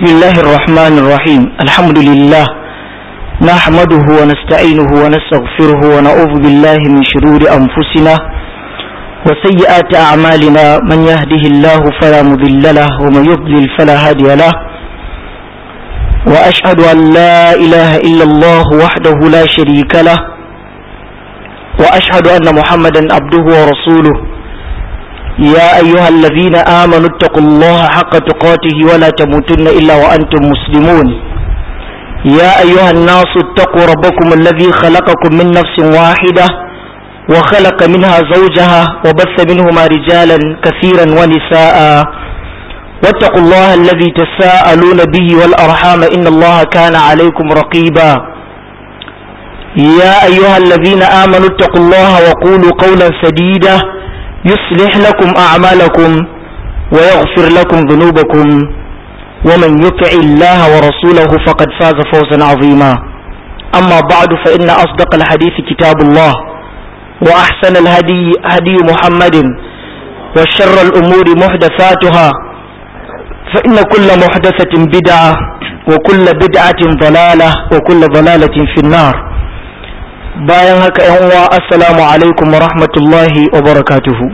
بسم الله الرحمن الرحيم الحمد لله نحمده ونستعينه ونستغفره ونعوذ بالله من شرور أنفسنا وسيئات أعمالنا من يهده الله فلا مضل له ومن يضلل فلا هادي له وأشهد أن لا إله إلا الله وحده لا شريك له وأشهد أن محمدا عبده ورسوله يا أيها الذين آمنوا اتقوا الله حق تقاته ولا تموتن إلا وأنتم مسلمون يا أيها الناس اتقوا ربكم الذي خلقكم من نفس واحدة وخلق منها زوجها وبث منهما رجالا كثيرا ونساء واتقوا الله الذي تساءلون به والأرحام إن الله كان عليكم رقيبا يا أيها الذين آمنوا اتقوا الله وقولوا قولا سديدا يصلح لكم أعمالكم ويغفر لكم ذنوبكم ومن يطع الله ورسوله فقد فاز فوزا عظيما أما بعد فإن أصدق الحديث كتاب الله وأحسن الهدي هدي محمد وشر الأمور محدثاتها فإن كل محدثة بدعة وكل بدعة ضلالة وكل ضلالة في النار bayan haka yan uwa assalamu alaikum wa rahmatullahi wa barakatuhu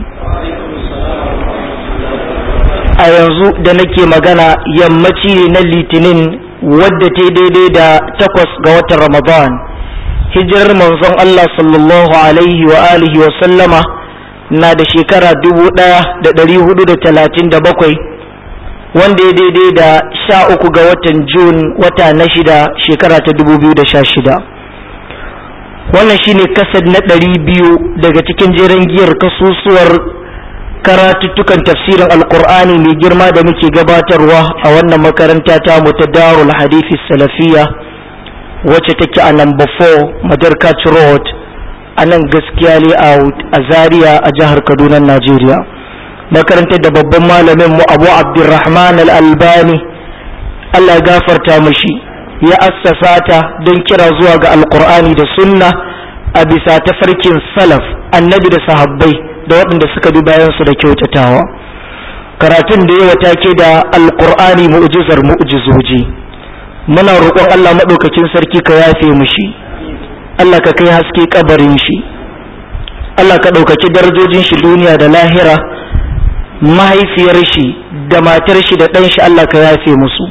a yanzu da nake magana yammaci ne na litinin wadda ta daidai da takwas ga watan ramadan hijirar manzon Allah sallallahu alaihi wa alihi wa sallama na da shekara dubu ɗaya da ɗari hudu da talatin da bakwai wanda ya daidai da sha uku ga watan jun wata na shida shekara ta dubu biyu da sha shida wannan shine kasad na ɗari biyu daga cikin jeren giyar kasusuwar karatuttukan tafsirin alkur'ani mai girma da muke gabatarwa a wannan makaranta ta mu ta darul hadithi salafiya wacce take a number 4 madarkat road a nan gaskiya layout a zaria a jihar kaduna najeriya makarantar da babban malamin mu abu abdurrahman al-albani allah ya gafarta mashi ya assasa ta don kira zuwa ga alkur'ani da sunna a bisa tafarkin salaf annabi da sahabbai da waɗanda suka bi bayansu da kyautatawa karatun da yawa take da alkur'ani mu'jizar mu'jizoji muna roƙon Allah maɗaukakin sarki ka yafe mushi Allah ka kai haske kabarin shi Allah ka ɗaukaki darajojin shi duniya da lahira mahaifiyar shi da matar shi da ɗan shi Allah ka yafe musu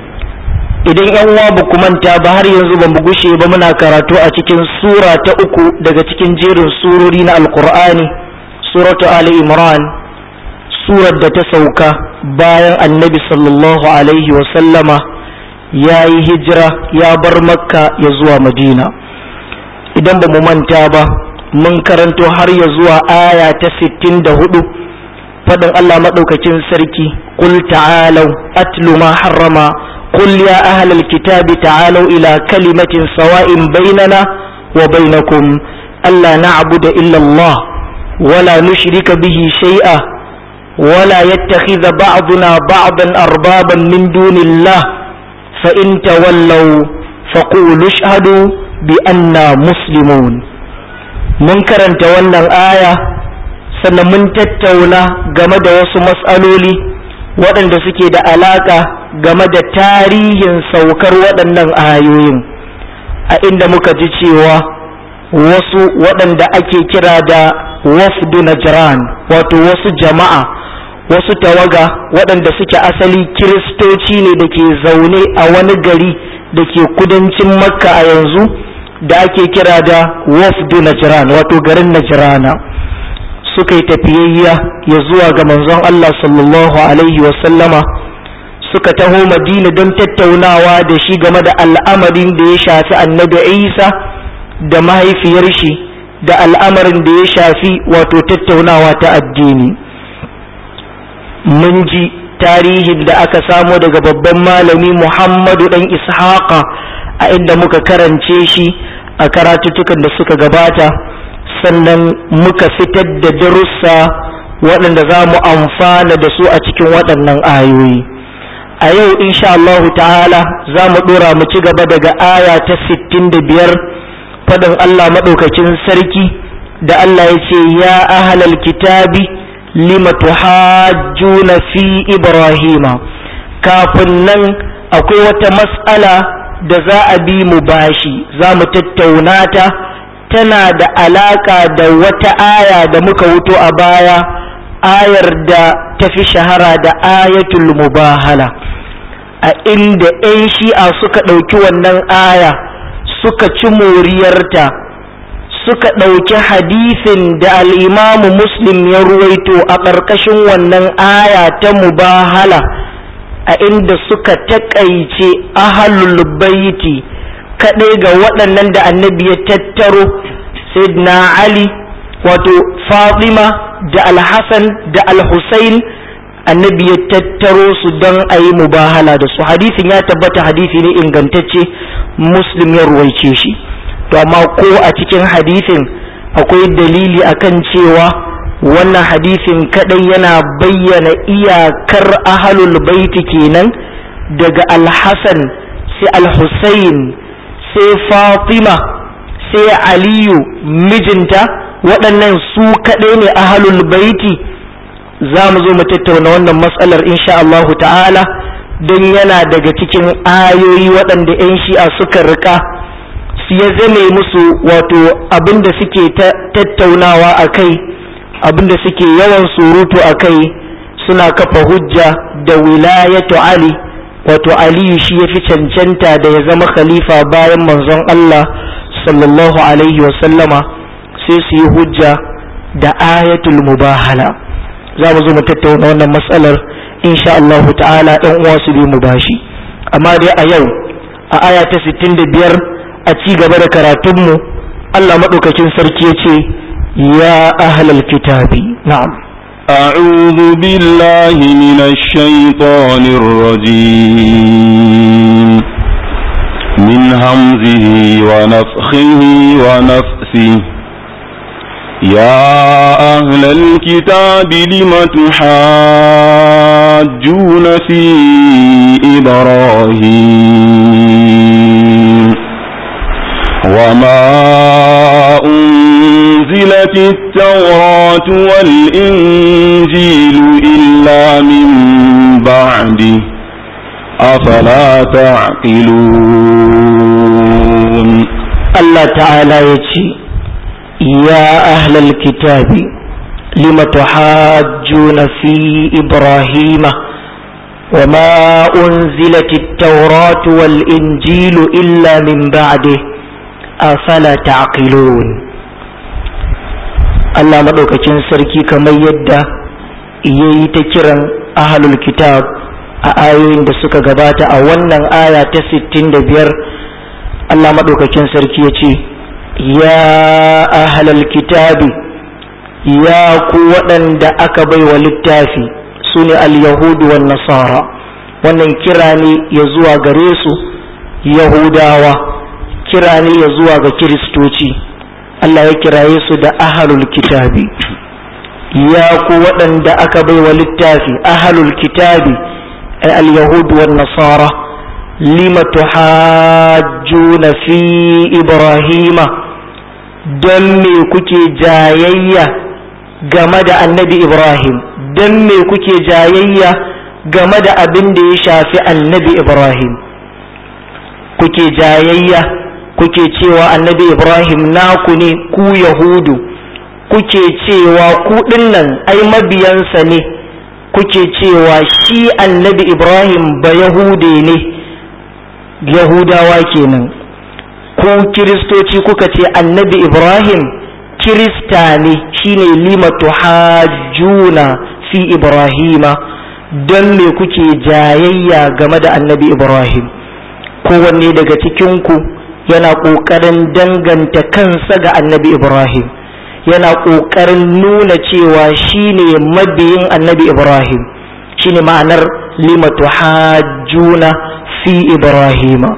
idan yan uwa ba ku manta ba har yanzu ba mu gushe ba muna karatu a cikin sura ta uku daga cikin jerin surori na alkur'ani suratu ali imran surar da ta sauka bayan annabi sallallahu alaihi wa sallama ya yi hijira ya bar makka ya zuwa madina idan ba mu manta ba mun karanto har ya zuwa aya ta sittin da hudu faɗin allah maɗaukakin sarki qul ta'alau atlu ma harrama قل يا أهل الكتاب تعالوا إلى كلمة سواء بيننا وبينكم ألا نعبد إلا الله ولا نشرك به شيئا ولا يتخذ بعضنا بعضا أربابا من دون الله فإن تولوا فقولوا اشهدوا بأننا مسلمون منكرا تولى الآية sannan mun tattauna game da wasu matsaloli waɗanda suke da alaƙa game da tarihin saukar waɗannan ayoyin a inda muka ji cewa wasu waɗanda ake kira da wafdu najran wato wasu jama'a wasu tawaga waɗanda suke asali kiristoci ne da ke zaune a wani gari da ke kudancin makka a yanzu da ake kira da wafdu najran wato garin najrana suka yi tafiyayya ya zuwa ga manzon Allah sallallahu alaihi wasallama suka taho madina don tattaunawa da shi game da al'amarin da ya shafi annabi isa da mahaifiyar shi da al'amarin da ya shafi wato tattaunawa ta addini mun ji tarihin da aka samo daga babban malami muhammadu dan ishaqa a inda muka karance shi a karatutukan da suka gabata sannan muka fitar da darussa waɗanda za mu amfana da su a cikin waɗannan ayoyi a yau insha Allah ta'ala za mu ɗora mu ci gaba daga aya ta sittin da biyar faɗin Allah maɗaukakin sarki da Allah ya ce ya ahalal kitabi lima tuhajjuna fi ibrahima kafin nan akwai wata mas'ala da za a bi mu bashi za mu tattauna ta tana da alaka da wata aya da muka wuto a baya ayar da ta fi shahara da ayatul mubahala a inda 'yan shi'a suka ɗauki wannan aya suka ci moriyarta suka ɗauki hadisin da al'imamu muslim ya ruwaito a ƙarƙashin wannan aya ta mubahala a inda suka taƙaice ahalul baiti kaɗai ga waɗannan da annabi ya tattaro sayyidina ali wato fatima da alhassan da alhussein annabi ya tattaro su don a yi mubahala da su hadisin ya tabbata hadisi ne ingantacce muslim ya ruwaice shi to amma ko a cikin hadisin akwai dalili akan cewa wannan hadisin kadai yana bayyana iyakar ahalul baiti kenan daga alhassan sai alhussein sai fatima sai aliyu mijinta waɗannan su kaɗai ne ahalul baiti za mu zo mu tattauna wannan matsalar insha Allahu ta'ala don yana daga cikin ayoyi waɗanda 'yan shi'a suka rika su ya zame musu wato abinda suke tattaunawa a kai abinda suke yawan surutu a kai suna kafa hujja da wilayatu ali wato aliyu shi ya fi cancanta da ya zama khalifa bayan manzon Allah sallallahu alaihi wasallama sai su yi hujja da ayatul mubahala za mu zo mu tattauna wannan matsalar insha Allah ta'ala ɗan uwa su bi mu bashi amma dai a yau a aya ta 65 a ci gaba da karatunmu Allah maɗaukakin sarki ya ce ya ahlal kitabi na'am أعوذ بالله من الشيطان الرجيم من همزه ونفخه ونفسه يا أهل الكتاب لم تحاجون في إبراهيم وما أنزلت التوراة والإنجيل إلا من بعده أفلا تعقلون الله تعالى يتي يا أهل الكتاب لم تحاجون في إبراهيم وما أنزلت التوراة والإنجيل إلا من بعده أفلا تعقلون Allah maɗaukakin sarki kamar yadda ya yi ta kiran ahalul kitab a ayoyin da suka gabata a wannan aya ta 65 Allah maɗaukakin sarki ya ce ya ahalal kitabi ya ku waɗanda aka bai wa littafi su ne al-yahudu wa nasara wannan kira ne ya zuwa gare su yahudawa kira ne ya zuwa ga kiristoci Allah ya kiraye su da ahalul kitabi ya ku waɗanda aka bai wa littafi ahalul kitabi al-yahudu wa nasara lima tuhajjuna fi ibrahima don me kuke jayayya game da annabi ibrahim don me kuke jayayya game da abin da ya shafi annabi ibrahim kuke jayayya kuke cewa annabi ibrahim naku ne ku yahudu kuke cewa ku dinnan ai mabiyansa ne kuke cewa shi annabi ibrahim ba yahude ne yahudawa kenan ku kiristoci kuka ce annabi ibrahim kirista ne shine lima tuhajjuna fi ibrahima don me kuke jayayya game da annabi ibrahim kowanne daga cikinku yana ƙoƙarin danganta kansa ga annabi ibrahim yana ƙoƙarin nuna cewa shine mabiyin annabi ibrahim shine ma'anar lima tuhajjuna fi ibrahima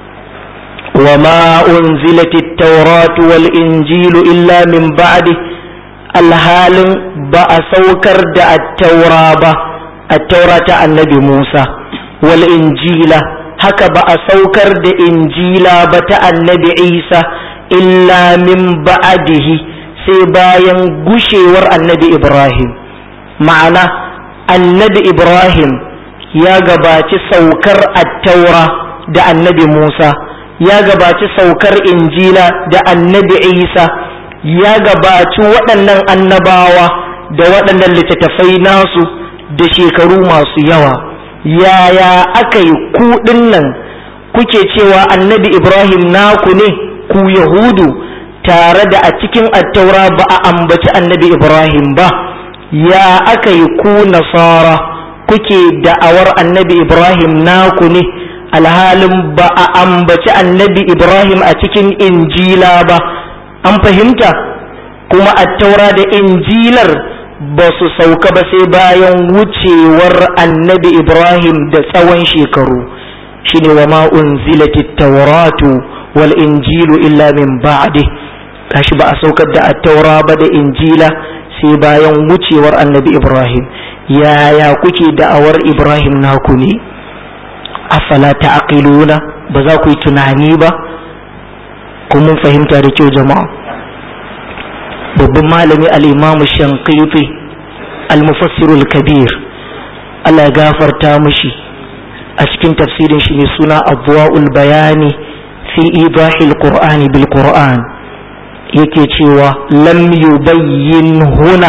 وما أنزلت التوراة والإنجيل إلا من بعده الحال بأسوكر دا التوراة التوراة النبي موسى والإنجيل haka ba a saukar da injila ba ta annabi isa illa min ba'adihi sai bayan gushewar annabi ibrahim ma'ana annabi ibrahim ya gabaci saukar attaura da annabi Musa ya gabaci saukar injila da annabi Isa ya gabaci waɗannan annabawa da waɗannan littattafai nasu da shekaru masu yawa yaya aka yi kuɗin nan kuke cewa annabi Ibrahim naku ne ku Yahudu tare da a cikin attaura ba a ambaci annabi Ibrahim ba ya aka yi ku nasara kuke da'awar annabi Ibrahim naku ne alhalin ba a ambaci annabi Ibrahim a cikin injila ba an fahimta kuma attaura da injilar ba su sauka ba sai bayan wucewar annabi Ibrahim da tsawon shekaru shine wa ma unzilatit tawratu wal injilu illa min ba'di kashi ba a saukar da attaura ba da injila sai bayan wucewar annabi Ibrahim yaya kuke da'awar Ibrahim naku ne afala ta'qiluna ba za ku yi tunani ba ko mun fahimta da kyau jama'a babban malami al-Imam Shanqiti al-Mufassir al-Kabir Allah ya gafarta mushi a cikin tafsirin shi mai suna Abwaul Bayani fi idahil Qur'ani bil Qur'an yake cewa lam yubayyin huna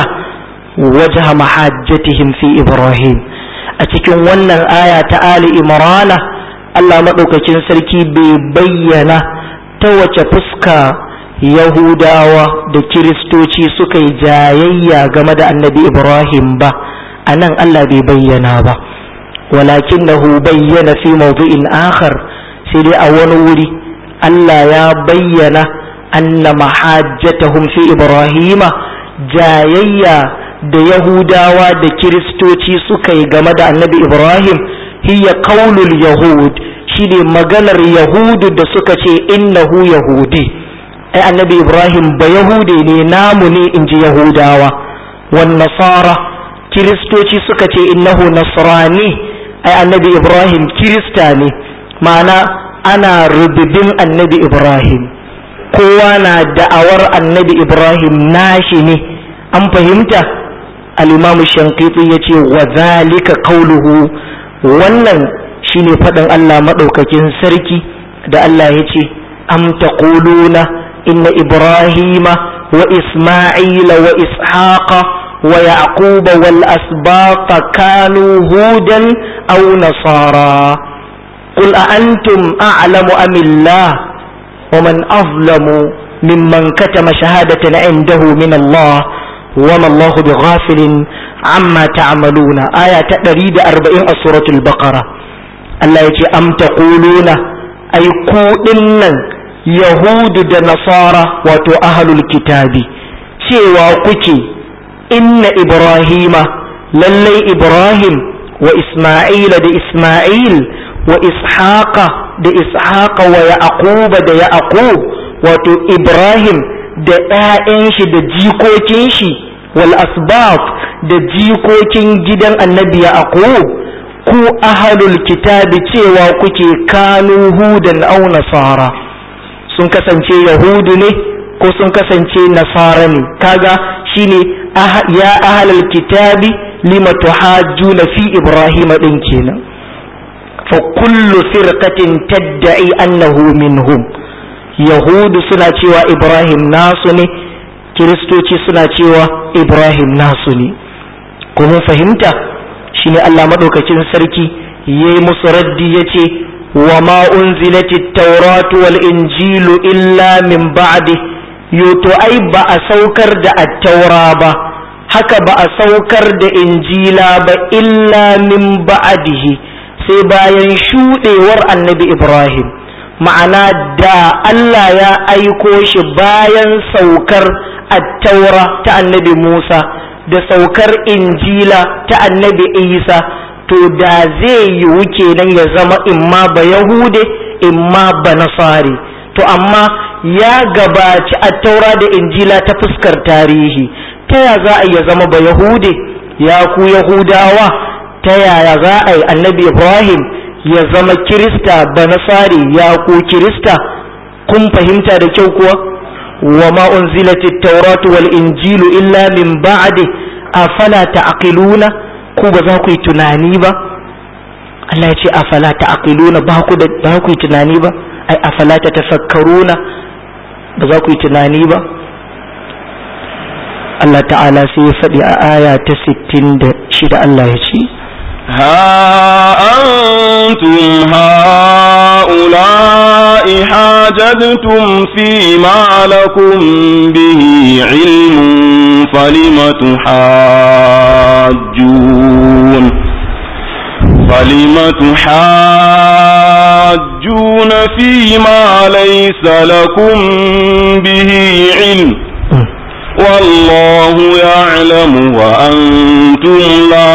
wajha mahajjatihim fi Ibrahim a cikin wannan aya ta Ali Imrana Allah maɗaukakin sarki bai bayyana ta wace fuska Yahudawa da Kiristoci suka yi jayayya game da annabi Ibrahim ba a nan Allah bai bayyana ba walakin na bayyana fi mawdu'in akhar sai dai a wani wuri Allah ya bayyana anna mahajjatahum fi Ibrahima jayayya da Yahudawa da Kiristoci suka yi game da annabi Ibrahim hiya qaulul yahud shine maganar yahudu da suka ce innahu yahudi ai annabi Ibrahim ba yahude ne namu ne inji Yahudawa wan nasara Kiristoci suka ce innahu nasrani ai annabi Ibrahim kirista ne ma'ana ana rububin annabi Ibrahim kowa na da'awar annabi Ibrahim nashi ne an fahimta al-imamu shankiti ya ce wa zalika qauluhu wannan shine faɗin Allah maɗaukakin sarki da Allah ya ce am taquluna inna ibrahima wa isma'ila wa ishaqa wa yaquba wal asbaqa kanu hudan aw nasara qul a antum a'lamu am illah wa man azlamu mimman katama shahadatan indahu min Allah وما الله بغافل عما تعملون آية تقريد أربعين سورة البقرة الله يجي أم تقولون أي كودن يهود دا نصارى وتو أهل الكتاب سوى كتي إن إبراهيم للي إبراهيم وإسماعيل دا إسماعيل وإسحاق دا إسحاق ويعقوب دا يعقوب وتو إبراهيم da ‘ya'yan shi da jikokin shi wal asbab da jikokin gidan annabi yaqub ku ahalul kitabi cewa kuke kanu hudan au nasara sun kasance yahudu ne ko sun kasance nasara ne kaga shine ya ahalul kitabi lima tuhajjuna fi ibrahim din kenan fa kullu firqatin tadda'i annahu minhum yahudu suna cewa ibrahim nasu ne kiristoci suna cewa ibrahim nasu ne kuma fahimta shine allah maɗaukakin sarki ya yi musu raddi ya ce wa ma unzilatit tauratu wal injilu illa min ba'di yoto ai ba a saukar da attaura ba haka ba a saukar da injila ba illa min ba'dihi sai bayan shuɗewar annabi ibrahim ma'ana da Allah ya aiko shi bayan saukar attaura ta annabi Musa da saukar injila ta annabi Isa to da zai yiwu kenan ya zama imma ba Yahude imma ba Nasari to amma ya gabaci attaura da injila ta fuskar tarihi ta ya za a iya zama ba Yahude ya ku Yahudawa ta yaya za a yi annabi Ibrahim ya zama kirista ba nasari ya ku kirista kun fahimta da kyau kuwa wa ma unzilatit tauratu wal injilu illa min ba'di afala ta'qiluna ku ba za ku yi tunani ba Allah ya ce afala ta'qiluna ba ku da ba ku yi tunani ba ai afala ta tafakkaruna ba za ku yi tunani ba Allah ta'ala sai ya faɗi a aya ta 66 Allah ya ce ها أنتم هؤلاء حاججتم فيما لكم به علم فلم تحاجون فلم تحاجون فيما ليس لكم به علم والله يعلم وأنتم لا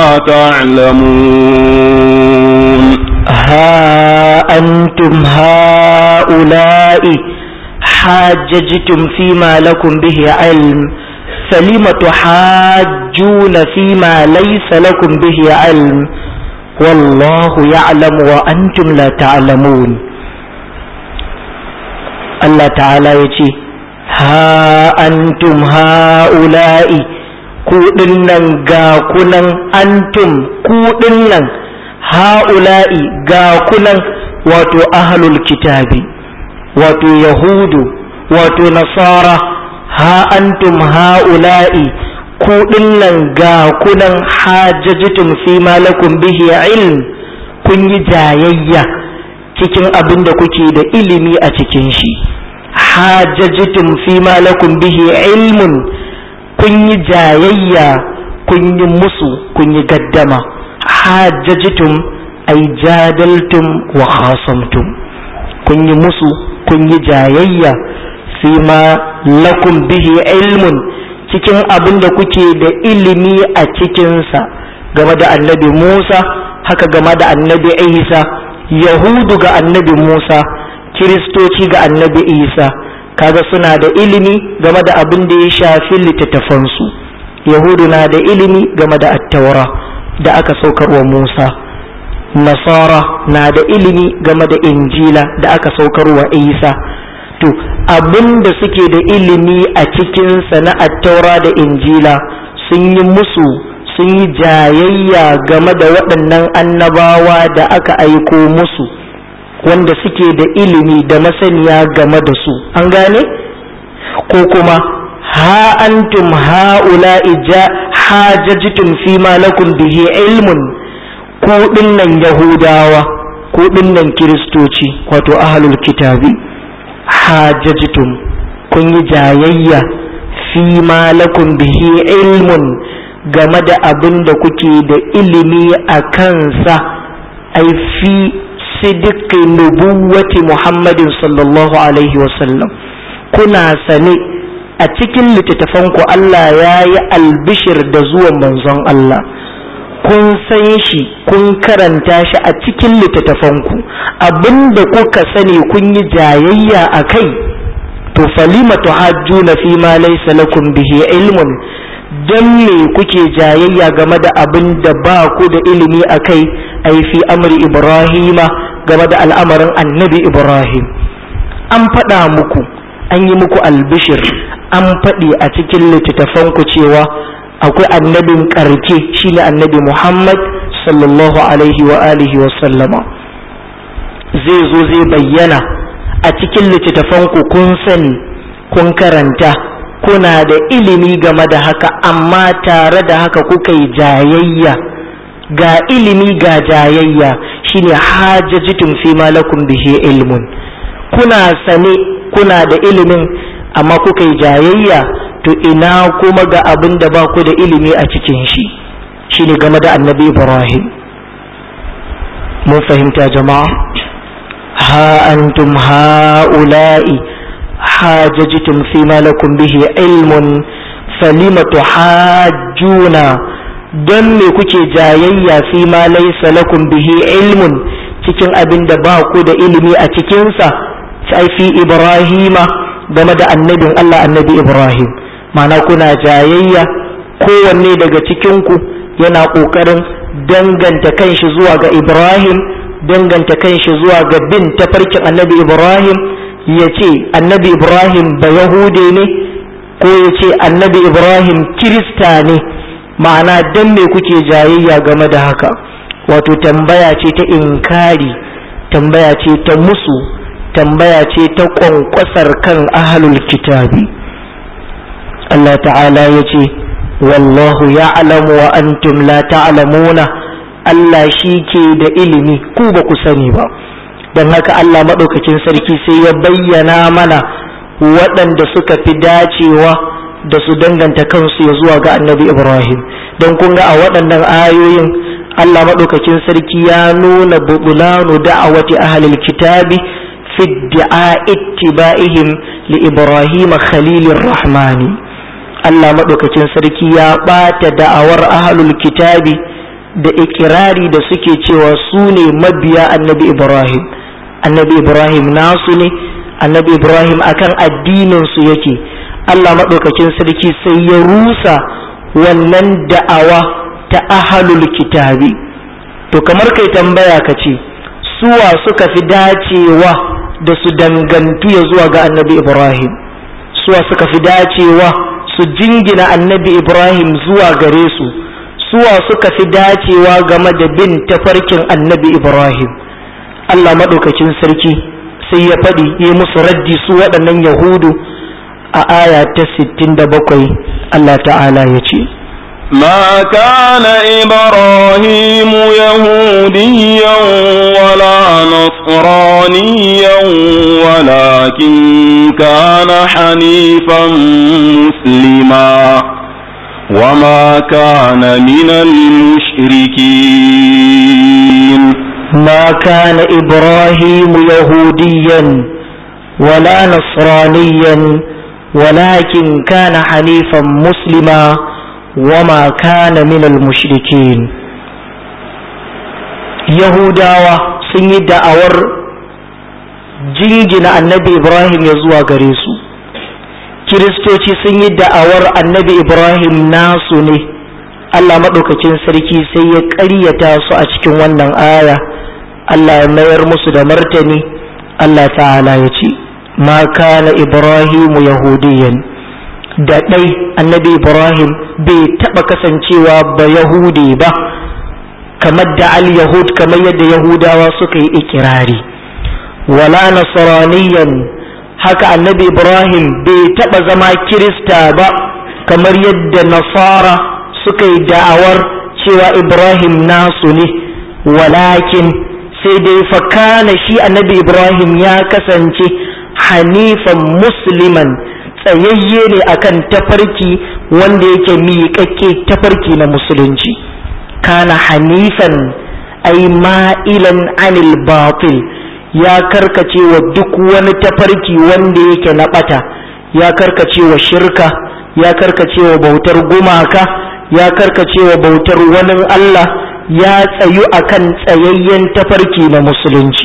تعلمون ها أنتم هؤلاء حاججتم فيما لكم به علم فلم تحاجون فيما ليس لكم به علم والله يعلم وأنتم لا تعلمون الله تعالى يجي ها أنتم هؤلاء كودنن غاكنن أنتم كودنن هؤلاء غاكنن واتو أهل الكتاب واتو يهود واتو نصارى ها أنتم هؤلاء كودنن غاكنن حاججتم فيما لكم به علم kun yi jayayya cikin abin da kuke da ilimi a cikin shi hajjajitum fi ma lakum bihi ilmun kun yi jayayya kun yi musu kun yi gaddama hajjajitum ay jadaltum wa khasamtum kun yi musu kun yi jayayya fi ma lakum bihi ilmun cikin abin da kuke da ilimi a cikinsa game da annabi Musa haka game da annabi Isa Yahudu ga annabi Musa kiristoci ga annabi isa kaga suna da ilimi game da abin da ya shafi littattafansu yahudu na da ilimi game da attaura da aka saukarwa musa nasara na da ilimi game da injila da aka saukarwa isa to abin da suke da ilimi a cikinsa na attaura da injila sun yi musu sun yi jayayya game da waɗannan annabawa da aka aiko musu wanda suke da ilimi da masaniya game da su an gane ko kuma ha antum ha'ula ija hajajtum fi ma lakum bihi ilmun ku dinnan yahudawa ku dinnan kiristoci wato ahlul kitabi hajajtum kun yi jayayya fi ma lakum bihi ilmun game da abin da kuke da ilimi a kansa ai fi sidiki nubuwati Muhammadin sallallahu Alaihi wasallam kuna sane a cikin littattafanku Allah ya yi albishir da zuwan manzon Allah kun san shi kun karanta shi a cikin littattafanku abinda kuka sani kun yi jayayya a kai to falima tuhajjuna fi ma laysa lakum bihi ilmun dan me kuke jayayya game da abin da ba ku da ilimi a kai ai fi amri ibrahima game da al'amarin annabi ibrahim an faɗa muku an yi muku albishir an faɗi a cikin littattafanku cewa akwai annabin ƙarke shine annabi muhammad sallallahu alaihi wa alihi wa sallama zai zo zai bayyana a cikin littattafanku kun sani kun karanta kuna da ilimi game da haka amma tare da haka kuka yi jayayya ga ilimi ga jayayya shine hajjajitum fi ma lakum bihi ilmun kuna sane kuna da ilimin amma kuka yi jayayya to ina kuma ga abin da ba ku da ilimi a cikin shi shine game da annabi ibrahim mun fahimta jama'a ha antum ha'ula'i hajjajitum fi ma lakum bihi ilmun falima tuhajjuna don me kuke jayayya fi ma laysa lakum bihi ilmun cikin abin da ba ku da ilimi a cikinsa sai fi ibrahima game da annabin Allah annabi ibrahim mana kuna jayayya kowanne daga cikinku yana ƙoƙarin danganta kanshi zuwa ga ibrahim danganta kanshi zuwa ga bin tafarkin annabi ibrahim ya ce annabi ibrahim ba yahude ne ko ya ce annabi ibrahim kirista ne ma'ana dan me kuke jayayya game da haka wato tambaya ce ta inkari tambaya ce ta musu tambaya ce ta ƙwanƙwasar kan ahalul kitabi Allah ta'ala ya ce wallahu ya'lamu wa antum la ta'lamuna Allah shi ke da ilimi ku ba ku sani ba don haka Allah maɗaukakin sarki sai ya bayyana mana waɗanda suka fi dacewa da su danganta kansu ya zuwa ga annabi Ibrahim don kun ga a waɗannan ayoyin Allah maɗaukakin sarki ya nuna bubulanu da'awati ahlil kitabi fi da'a ittiba'ihim li Ibrahim khalilir rahmani Allah maɗaukakin sarki ya ɓata da'awar ahlul kitabi da ikirari da suke cewa su ne mabiya annabi Ibrahim annabi Ibrahim nasu ne annabi Ibrahim akan addinin su yake Allah maɗaukakin sarki sai ya rusa wannan da'awa ta ahalul kitabi to kamar kai tambaya ka ce suwa suka fi dacewa da su dangantu ya zuwa ga annabi Ibrahim suwa suka fi dacewa su jingina annabi Ibrahim zuwa gare su suwa suka fi dacewa game da bin tafarkin annabi Ibrahim Allah maɗaukakin sarki sai ya faɗi yi musu raddi su waɗannan yahudu a aya ta 67 Allah ta'ala ya ce ما كان إبراهيم يهوديا ولا نصرانيا ولكن كان حنيفا مسلما وما كان من المشركين ما كان إبراهيم يهوديا ولا نصرانيا ولكن كان حنيفا مسلما وما كان من المشركين يهوداوا sun yi da'awar jingina annabi ibrahim ya zuwa gare su kiristoci sun yi da'awar annabi ibrahim nasu ne allah maɗaukacin sarki sai ya ƙaryata su a cikin wannan aya allah ya mayar musu da martani allah ta'ala ya ce ma kana ibrahimu yahudiyan da ɗai annabi ibrahim bai taɓa kasancewa ba yahudi ba kamar da al-yahud kamar yadda yahudawa suka yi ikirari wala nasraniyan haka annabi ibrahim bai taɓa zama kirista ba kamar yadda nasara suka yi da'awar cewa ibrahim nasu ne walakin sai dai fakana shi annabi ibrahim ya kasance hanifan musliman tsayayye ne akan tafarki wanda yake miƙaƙƙe tafarki na musulunci kana hanifan ai ma'ilan anil batil ya karkace wa duk wani tafarki wanda yake na ɓata ya karkace wa shirka ya karkace wa bautar gumaka ya karkace wa bautar wani Allah ya tsayu akan tsayayyen tafarki na musulunci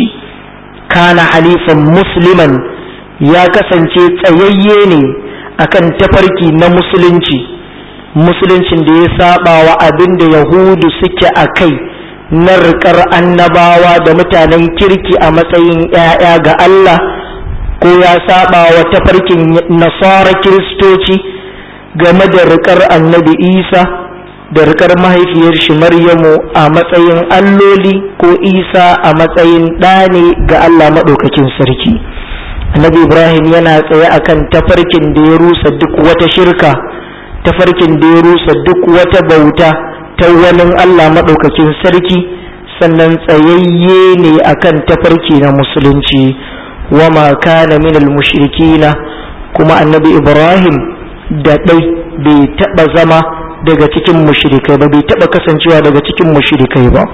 kana halifan musliman ya kasance tsayayye ne akan tafarki na musulunci musuluncin da ya saba wa abin da yahudu suke a kai na riƙar annabawa da mutanen kirki a matsayin 'ya'ya ga Allah ko ya saba wa tafarkin nasara kiristoci game da riƙar annabi isa da riƙar mahaifiyar shi maryamu a matsayin alloli ko isa a matsayin ɗane ga Allah maɗaukakin sarki. annabi ibrahim yana tsaye akan tafarkin da ya rusa duk wata shirka tafarkin da ya rusa duk wata bauta ta wani allah maɗaukakin sarki sannan tsayayye ne akan tafarki na musulunci wama kana minal mushrikina kuma annabi ibrahim da ɗai bai taɓa zama daga cikin mushrikai ba bai taɓa kasancewa daga cikin mushrikai ba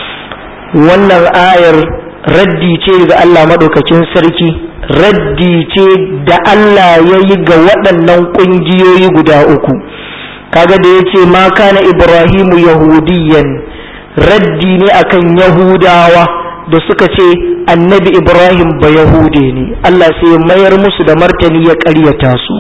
wannan ayar raddi ce ga allah maɗaukakin sarki raddi ce da Allah ya yi ga waɗannan ƙungiyoyi guda uku kaga da ya ce ma kana ibrahimu yahudiyan raddi ne akan yahudawa da suka ce annabi ibrahim ba yahude ne Allah sai mayar musu da martani ya ƙaryata su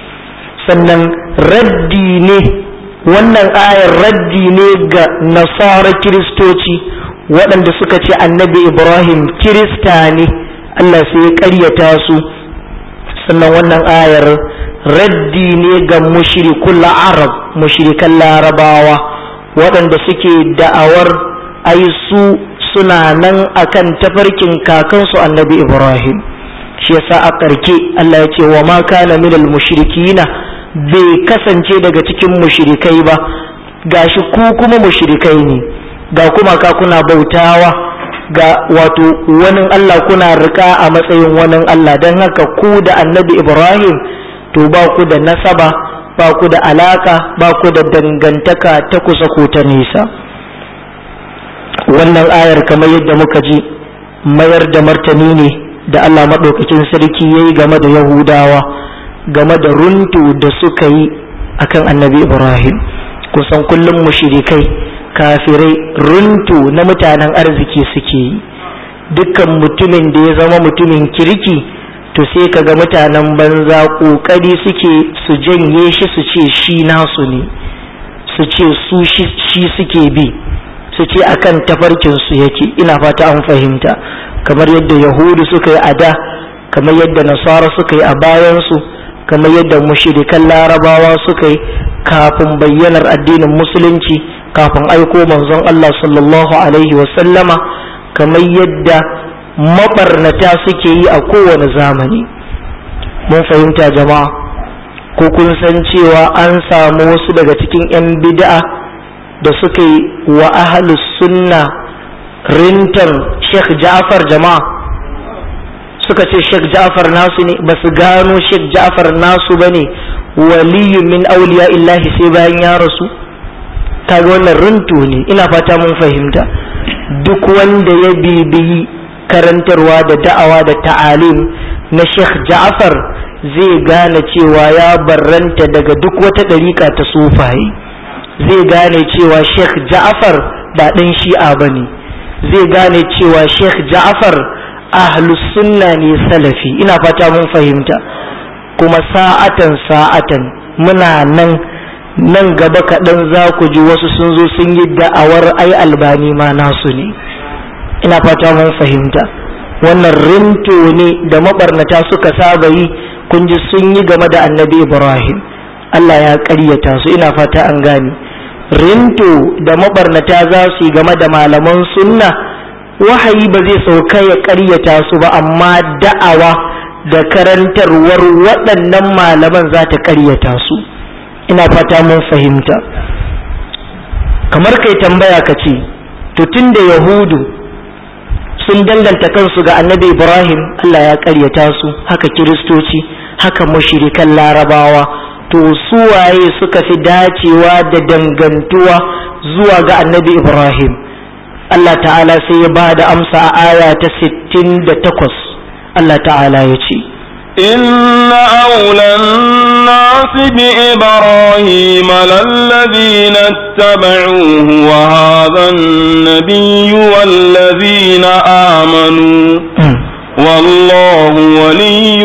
sannan raddi ne wannan ayar raddi ne ga nasara kiristoci waɗanda suka ce annabi ibrahim kirista ne Allah sai ya ƙaryata su sannan wannan ayar raddi ne ga mushrikul arab mushrikan larabawa waɗanda suke da'awar ai su suna nan akan tafarkin kakansu annabi ibrahim shi yasa a ƙarke Allah ya ce wa ma kana minal mushrikina bai kasance daga cikin mushrikai ba gashi ku kuma mushrikai ne ga kuma ka kuna bautawa ga wato wani Allah kuna rika a matsayin wani Allah don haka ku da annabi Ibrahim to ba ku da nasaba ba ku da alaka ba ku da dangantaka ta kusa ko ta nisa wannan ayar kamar yadda muka ji mayar da martani ne da Allah maɗaukakin sarki ya yi game da Yahudawa game da runtu da suka yi akan annabi Ibrahim kusan kullum mushrikai kafirai runtu na mutanen arziki suke yi dukkan mutumin da ya zama mutumin kirki to sai kaga mutanen banza ƙoƙari suke su janye shi su ce shi nasu ne su ce su shi suke bi su ce akan tafarkinsu yake ina fata an fahimta kamar yadda yahudu suka yi a da kamar yadda nasara suka yi a bayansu kamar yadda mushirikan larabawa suka yi kafin bayyanar addinin musulunci kafin aiko manzon Allah sallallahu alaihi wasallama kamar yadda mabarnata suke yi a kowane zamani mun fahimta jama'a ko kun san cewa an samu wasu daga cikin 'yan bid'a da suka yi wa ahalus sunna rintar Sheikh Ja'far jama'a suka ce Sheikh Ja'far nasu ne ba su gano Sheikh Ja'far nasu ba ne waliyun min auliya illahi sai bayan ya rasu kaga wannan rinto ne ina fata mun fahimta duk wanda ya bibiyi karantarwa da da'awa da ta'alim na Sheikh Ja'far zai gane cewa ya barranta daga duk wata ɗariƙa ta sufaye zai gane cewa Sheikh Ja'far ba ɗan shi'a ba ne zai gane cewa Sheikh Ja'far ahlus sunna ne salafi ina fata mun fahimta kuma sa'atan sa'atan muna nan nan gaba kaɗan za ku ji wasu sun zo sun yi da'awar ai albani ma nasu ne ina fata mun fahimta wannan rinto ne da mabarnata suka saba yi kun ji sun yi game da annabi ibrahim allah ya ƙaryata su ina fata an gane rinto da mabarnata za su yi game da malaman sunna wahayi ba zai sauka ya ƙaryata su ba amma da'awa da karantarwar waɗannan malaman za ta ƙaryata su ina fata mun fahimta kamar kai tambaya ka ce to tun da yahudu sun danganta kansu ga annabi ibrahim allah ya ƙaryata su haka kiristoci haka mashirikan larabawa to su waye suka fi dacewa da dangantuwa zuwa ga annabi ibrahim Allah ta'ala sai ya ba da amsa a aya ta 68 Allah ta'ala ya ce إن أولى الناس بإبراهيم للذين اتبعوه وهذا النبي والذين آمنوا والله ولي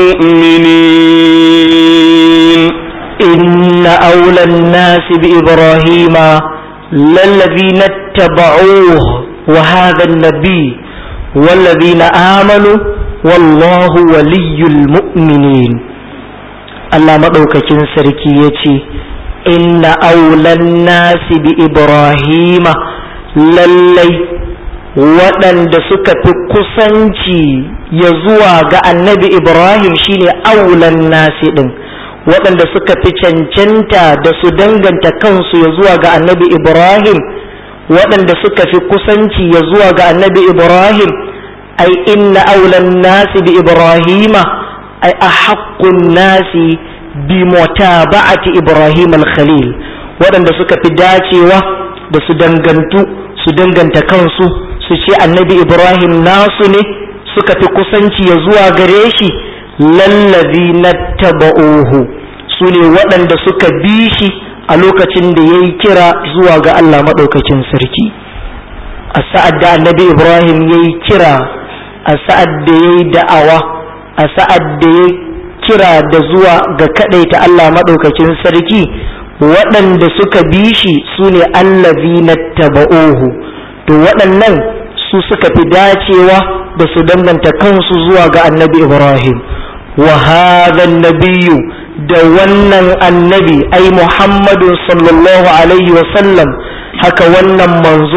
المؤمنين إن أولى الناس بإبراهيم للذين اتبعوه وهذا النبي والذين آمنوا والله ولي المؤمنين الله مدوكاكين سركي يتي إن أولى الناس بإبراهيم للي waɗanda suka fi kusanci ya zuwa ga annabi Ibrahim shine aulan nasi ɗin waɗanda suka fi cancanta da su danganta kansu ya zuwa ga annabi Ibrahim waɗanda suka fi kusanci ya zuwa ga annabi Ibrahim ai inna aulan nasi bi Ibrahima ai a haƙƙun nasi bi mutaba'ati Ibrahim al-Khalil waɗanda suka fi dacewa da su dangantu su danganta kansu su ce annabi Ibrahim nasu ne suka fi kusanci ya zuwa gare shi lallazi na taba'uhu su ne waɗanda suka bi shi a lokacin da ya yi kira zuwa ga Allah maɗaukakin sarki a sa'ad da annabi Ibrahim ya yi kira a sa'ad da ya yi da'awa a sa'ad da ya kira da zuwa ga kaɗaita Allah maɗaukakin sarki waɗanda suka bi shi su ne allazi na taba'uhu to waɗannan su suka fi dacewa da su danganta kansu zuwa ga annabi Ibrahim wa hadha nabiyyu da wannan annabi ai Muhammadu sallallahu alaihi wa sallam haka wannan manzo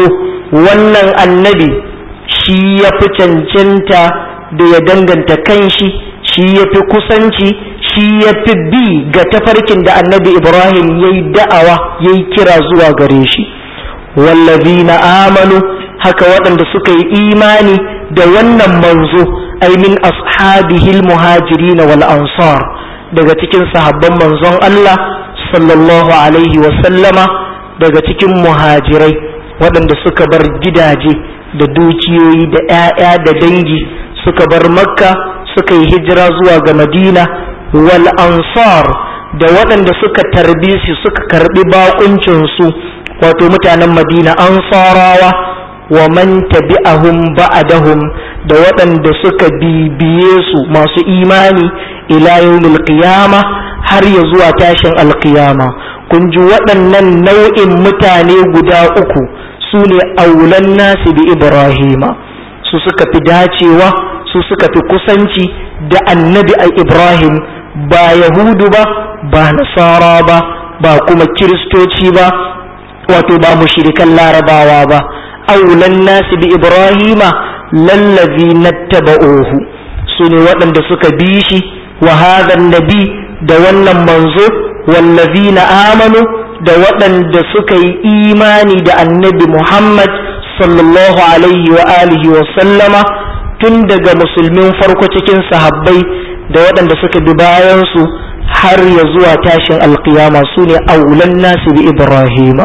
wannan annabi shi ya fi cancanta da ya danganta kanshi shi ya fi kusanci shi ya fi bi ga tafarkin da annabi ibrahim ya yi da'awa ya yi kira zuwa gare shi wallazina amanu haka waɗanda suka yi imani da wannan manzo ai min ashabihil muhajirin wal ansar daga cikin sahabban manzon Allah sallallahu alaihi wa sallama daga cikin muhajirai waɗanda suka bar gidaje da dukiyoyi da 'ya'ya da dangi suka bar makka suka yi hijira zuwa ga madina wal ansar da waɗanda suka tarbi su suka karbi bakuncinsu wato mutanen madina ansarawa wa man tabi'ahum ba'dahum da waɗanda suka bibiye su masu imani ila yawmil qiyama har ya zuwa tashin alqiyama kun ji waɗannan nau'in mutane guda uku su ne aulan nasi bi ibrahima su suka fi dacewa su suka fi kusanci da annabi a ibrahim ba yahudu ba ba nasara ba ba kuma kiristoci ba wato ba mushrikan larabawa ba aulan nasi bi ibrahima lallazi nattaba'uhu su ne waɗanda suka bi shi wa hadhan nabi da wannan manzo wallazina amanu da waɗanda suka yi imani da annabi muhammad sallallahu alaihi wa alihi wa sallama tun daga musulmin farko cikin sahabbai da waɗanda suka bi bayansu har ya zuwa tashin alkiyama su ne aulan nasu bi ibrahima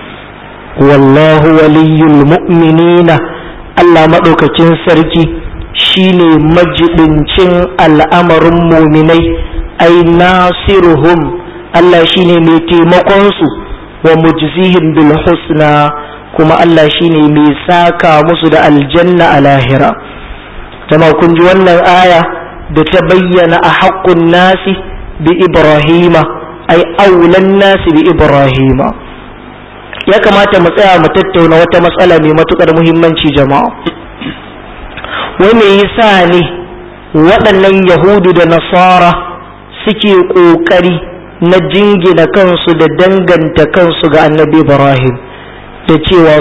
wallahu waliyul mu'minina Allah maɗaukakin sarki shine majibincin al'amarin muminai ai nasiruhum Allah shine mai taimakonsu wa mujzihim bil husna kuma Allah shine mai saka musu da aljanna a lahira jama kun ji wannan aya da ta bayyana a haƙƙun nasi bi ibrahima ai aulan nasi bi ibrahima ya kamata mu tsaya mu tattauna wata matsala mai matukar muhimmanci jama'a wai me yasa ne waɗannan yahudu da nasara suke ƙoƙari na jingina kansu da danganta kansu ga annabi ibrahim da cewa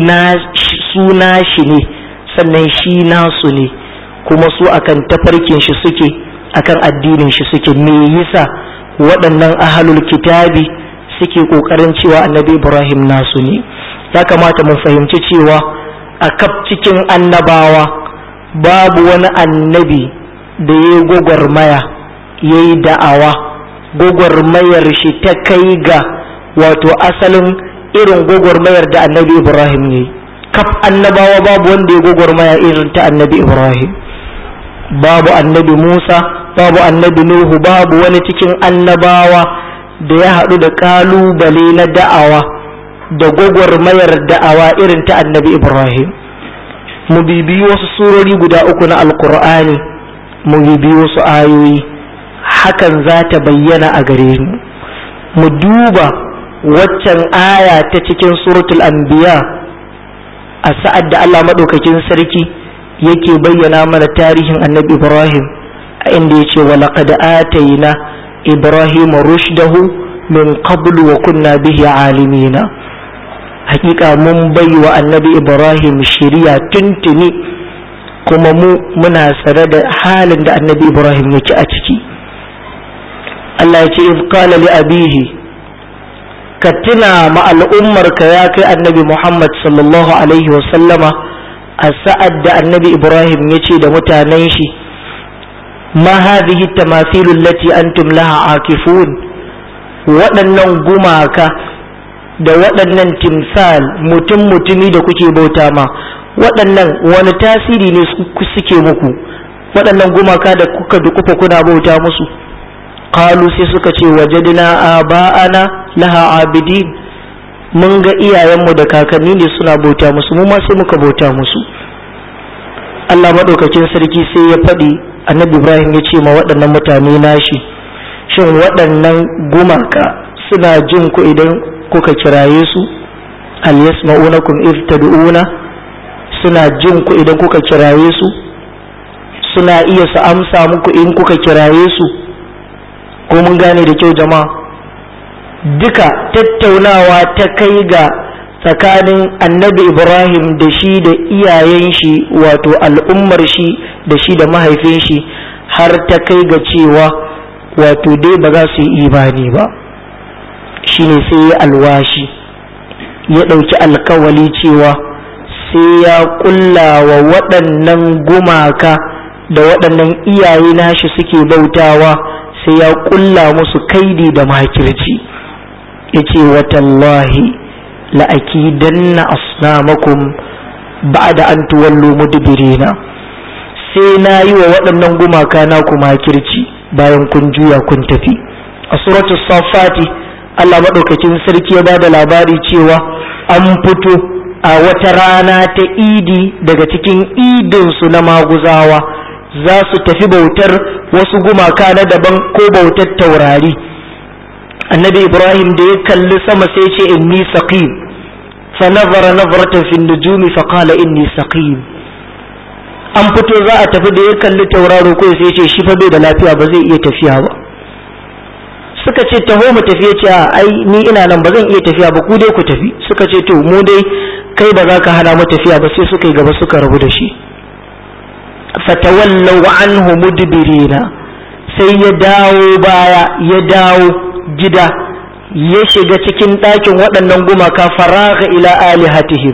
suna shi ne sannan shi nasu ne kuma su akan tafarkin shi suke akan addinin shi suke me yasa waɗannan ahalul kitabi suke ƙoƙarin cewa annabi ibrahim nasu ne ya kamata mu fahimci cewa a kaf cikin annabawa babu wani annabi da ya yi gwagwarmaya ya yi da'awa gwagwarmayar shi ta kai ga wato asalin irin gwagwarmayar da annabi ibrahim ne kaf annabawa babu wanda ya gwagwarmaya irin ta annabi ibrahim babu annabi musa babu annabi nuhu babu wani cikin annabawa da ya haɗu da ƙalubale na da'awa da gwagwarmayar da'awa irin ta annabi ibrahim mu bibiyi wasu surori guda uku na alkur'ani mu bibiyi wasu ayoyi hakan za ta bayyana a gare mu mu duba waccan aya ta cikin suratul anbiya a sa'ad da allah maɗaukakin sarki yake bayyana mana tarihin annabi ibrahim a inda ya ce walaƙad atayna ibrahim rushdahu min qablu wa kunna bihi alimina hakika mun bai wa annabi ibrahim shiriya tuntuni kuma mu muna tsare da halin da annabi ibrahim yake a ciki Allah ya ce iz qala li abihi ka tuna ma al'ummarka ya kai annabi muhammad sallallahu alaihi wa sallama a sa'ad da annabi ibrahim ya ce da mutanen shi ma hadhihi tamathilu allati antum laha akifun waɗannan gumaka da waɗannan timsal mutum mutumi da kuke bauta ma waɗannan wani tasiri ne suke muku waɗannan gumaka da kuka dukufa kuna bauta musu qalu sai suka ce wajadna aba'ana laha abidin mun ga iyayenmu da kakanni ne suna bauta musu mu ma sai muka bauta musu Allah maɗaukakin sarki sai ya faɗi annabi Ibrahim ya ce ma waɗannan mutane nashi shin waɗannan gumaka suna jin ku idan kuka kiraye su hal yasma'unakum if tad'una suna jin ku idan kuka kiraye su suna iya su amsa muku in kuka kiraye su ko mun gane da kyau jama'a duka tattaunawa ta kai ga tsakanin annabi ibrahim da shi da iyayen shi wato al'ummar shi da shi da mahaifin shi har ta kai ga cewa wato dai ba za su yi imani ba shine sai ya alwashi ya ɗauki alkawali cewa sai ya ƙulla wa waɗannan gumaka da waɗannan iyaye nashi suke bautawa sai ya ƙulla musu kaidi da makirci ya ce watallahi la'akidanna asnamakum ba'da an tuwallo mudbirina sai na yi wa waɗannan gumaka na ku makirci bayan kun juya kun tafi a suratul safati Allah maɗaukakin sarki ya ba da labari cewa an fito a wata rana ta idi daga cikin idinsu na maguzawa za su tafi bautar wasu gumaka na daban ko bautar taurari annabi ibrahim da ya kalli sama sai ce inni saqim fa nazara nazratan fi nujumi fa qala inni saqim an fito za a tafi da ya kalli tauraro ko sai ce shi fa bai da lafiya ba zai iya tafiya ba suka ce taho mu tafi ya ce a ai ni ina nan ba zan iya tafiya ba ku dai ku tafi suka ce to mu dai kai ba za ka hana mu tafiya ba sai suka yi gaba suka rabu da shi fatawallaw anhu mudbirina sai ya dawo baya ya dawo gida ya shiga cikin ɗakin waɗannan gumaka faraga ila alihatihim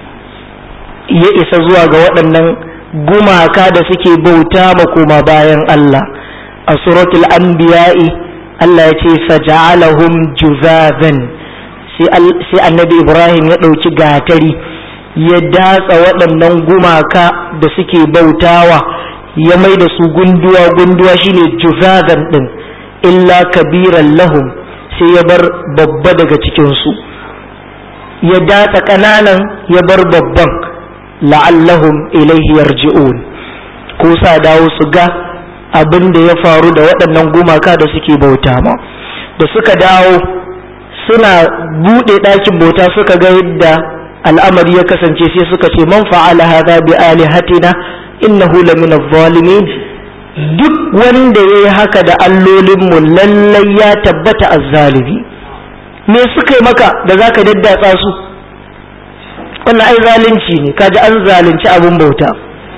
ya isa zuwa ga waɗannan gumaka da suke bauta ma koma bayan Allah a suratul anbiya'i Allah ya ce faja'alahum juzazan sai annabi Ibrahim ya ɗauki gatari ya datsa waɗannan gumaka da suke bautawa ya mai da su gunduwa gunduwa shine juzazan ɗin illa kabiran lahum sai ya bar babba daga cikinsu ya datsa ƙananan ya bar babban la'allahum ilaihi yarji'un ko sa dawo su ga abin da ya faru da waɗannan gumaka da suke bauta ma da suka dawo suna buɗe ɗakin bauta suka ga yadda al'amari ya kasance sai suka ce man fa'ala hadha bi alihatina innahu lamin adh-dhalimin duk wanda yayi haka da allolinmu lallai ya tabbata azzalimi me suka yi maka da zaka daddatsa su wannan ai zalunci ne kaji an zalunci abin bauta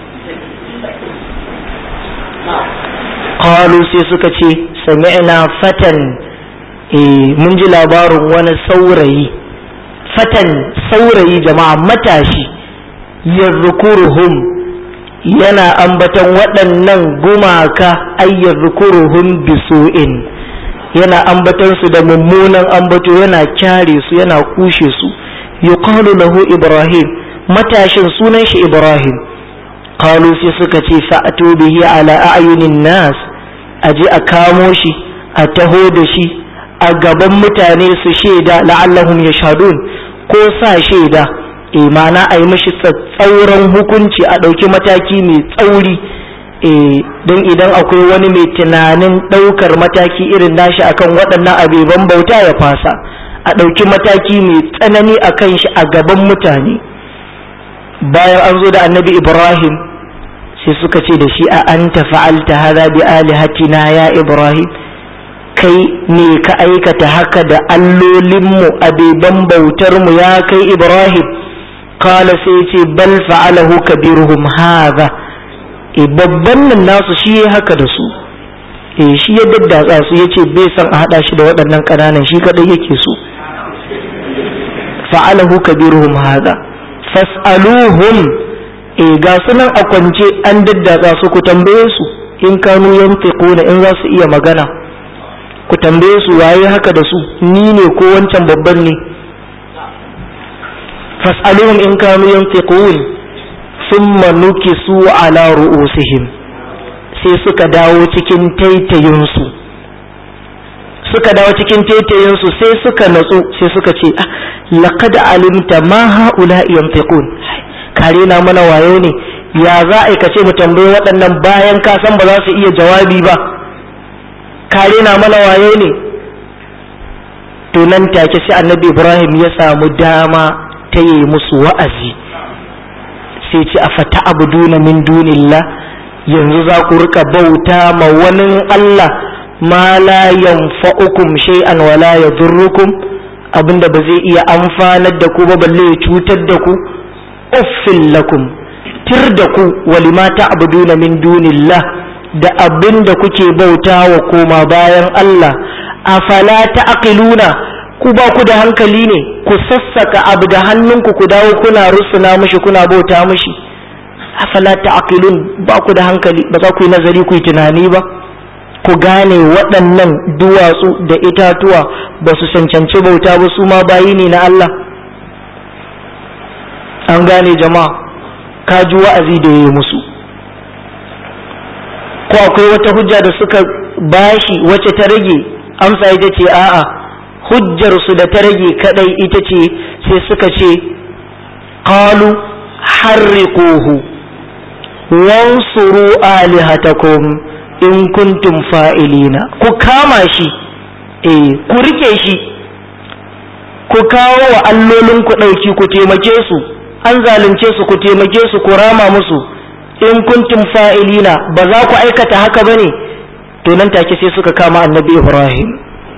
qalu sai suka ce sami'na fatan eh mun ji labarin wani saurayi fatan saurayi jama'a matashi yarzukuruhum yana ambaton waɗannan gumaka ayyar rukuruhun bisu'in yana ambaton su da mummunan ambato yana kyare su yana kushe su yuqalu lahu ibrahim matashin sunan shi ibrahim qalu sai suka ce fa'atu bihi ala a'yunin nas aje a kamo shi a taho da shi a gaban mutane su shaida la'allahum yashhadun ko sa shaida imana a yi mashi tsauran hukunci a ɗauki mataki mai tsauri don idan akwai wani mai tunanin ɗaukar mataki irin nashi akan waɗannan abeban bauta ya fasa a ɗauki mataki mai tsanani a kan shi a gaban mutane bayan an zo da annabi ibrahim sai suka ce da shi a an fa'alta hada bi alihatina ya ibrahim kai ne ka aikata haka da allolinmu abeban bautarmu ya kai ibrahim kala sai ce bal fa'alahu kabiruhum hadha e babban nan nasu shi ya haka da su e shi ya daddatsa su yace bai san a hada shi da waɗannan ƙananan shi kadai yake so fa'alahu kabiruhum hadha fas'aluhum e ga sunan a kwance an daddatsa su ku tambaye su in kanu yantiquna in za su iya magana ku tambaye su waye haka da su ni ne ko wancan babban ne fas'aluhum in kanu yantiqun thumma nukisu ala ru'usihim sai suka dawo cikin taitayinsu suka dawo cikin taitayinsu sai suka natsu sai suka ce laqad alimta ma haula yantiqun kare na mana wayo ne ya za a kace mu tambayi waɗannan bayan ka san ba za su iya jawabi ba kare na mana wayo ne to nan take sai annabi ibrahim ya samu dama ta yi musu wa'azi sai ce a fata abuduna min dunillah yanzu za ku rika bauta ma wani Allah ma la yanfa'ukum shay'an wa la yadurrukum abinda ba zai iya amfanar da ku ba balle ya cutar da ku uffin lakum tir da ku walima ta'buduna min dunillah da abinda kuke bauta wa koma bayan Allah afala ta'qiluna ku ba ku da hankali ne ku sassaka abu da hannunku ku dawo kuna rusuna mushi kuna bauta mushi afala ta'qilun ba ku da hankali ba za ku yi nazari ku yi tunani ba ku gane waɗannan duwatsu da itatuwa ba su cancanci bauta ba su ma bayi ne na Allah an gane jama'a ka ji wa'azi da ya yi musu ko akwai wata hujja da suka bashi wacce ta rage amsa ita ce a'a hujjar su da ta rage kadai ita ce sai suka ce qalu harriquhu wansuru alihatakum in kuntum fa'ilina ku kama shi eh ku rike shi ku kawo wa allolin ku ɗauki ku taimake su an zalunce su ku taimake su ku rama musu in kuntum fa'ilina ba za ku aikata haka bane to nan take sai suka kama annabi ibrahim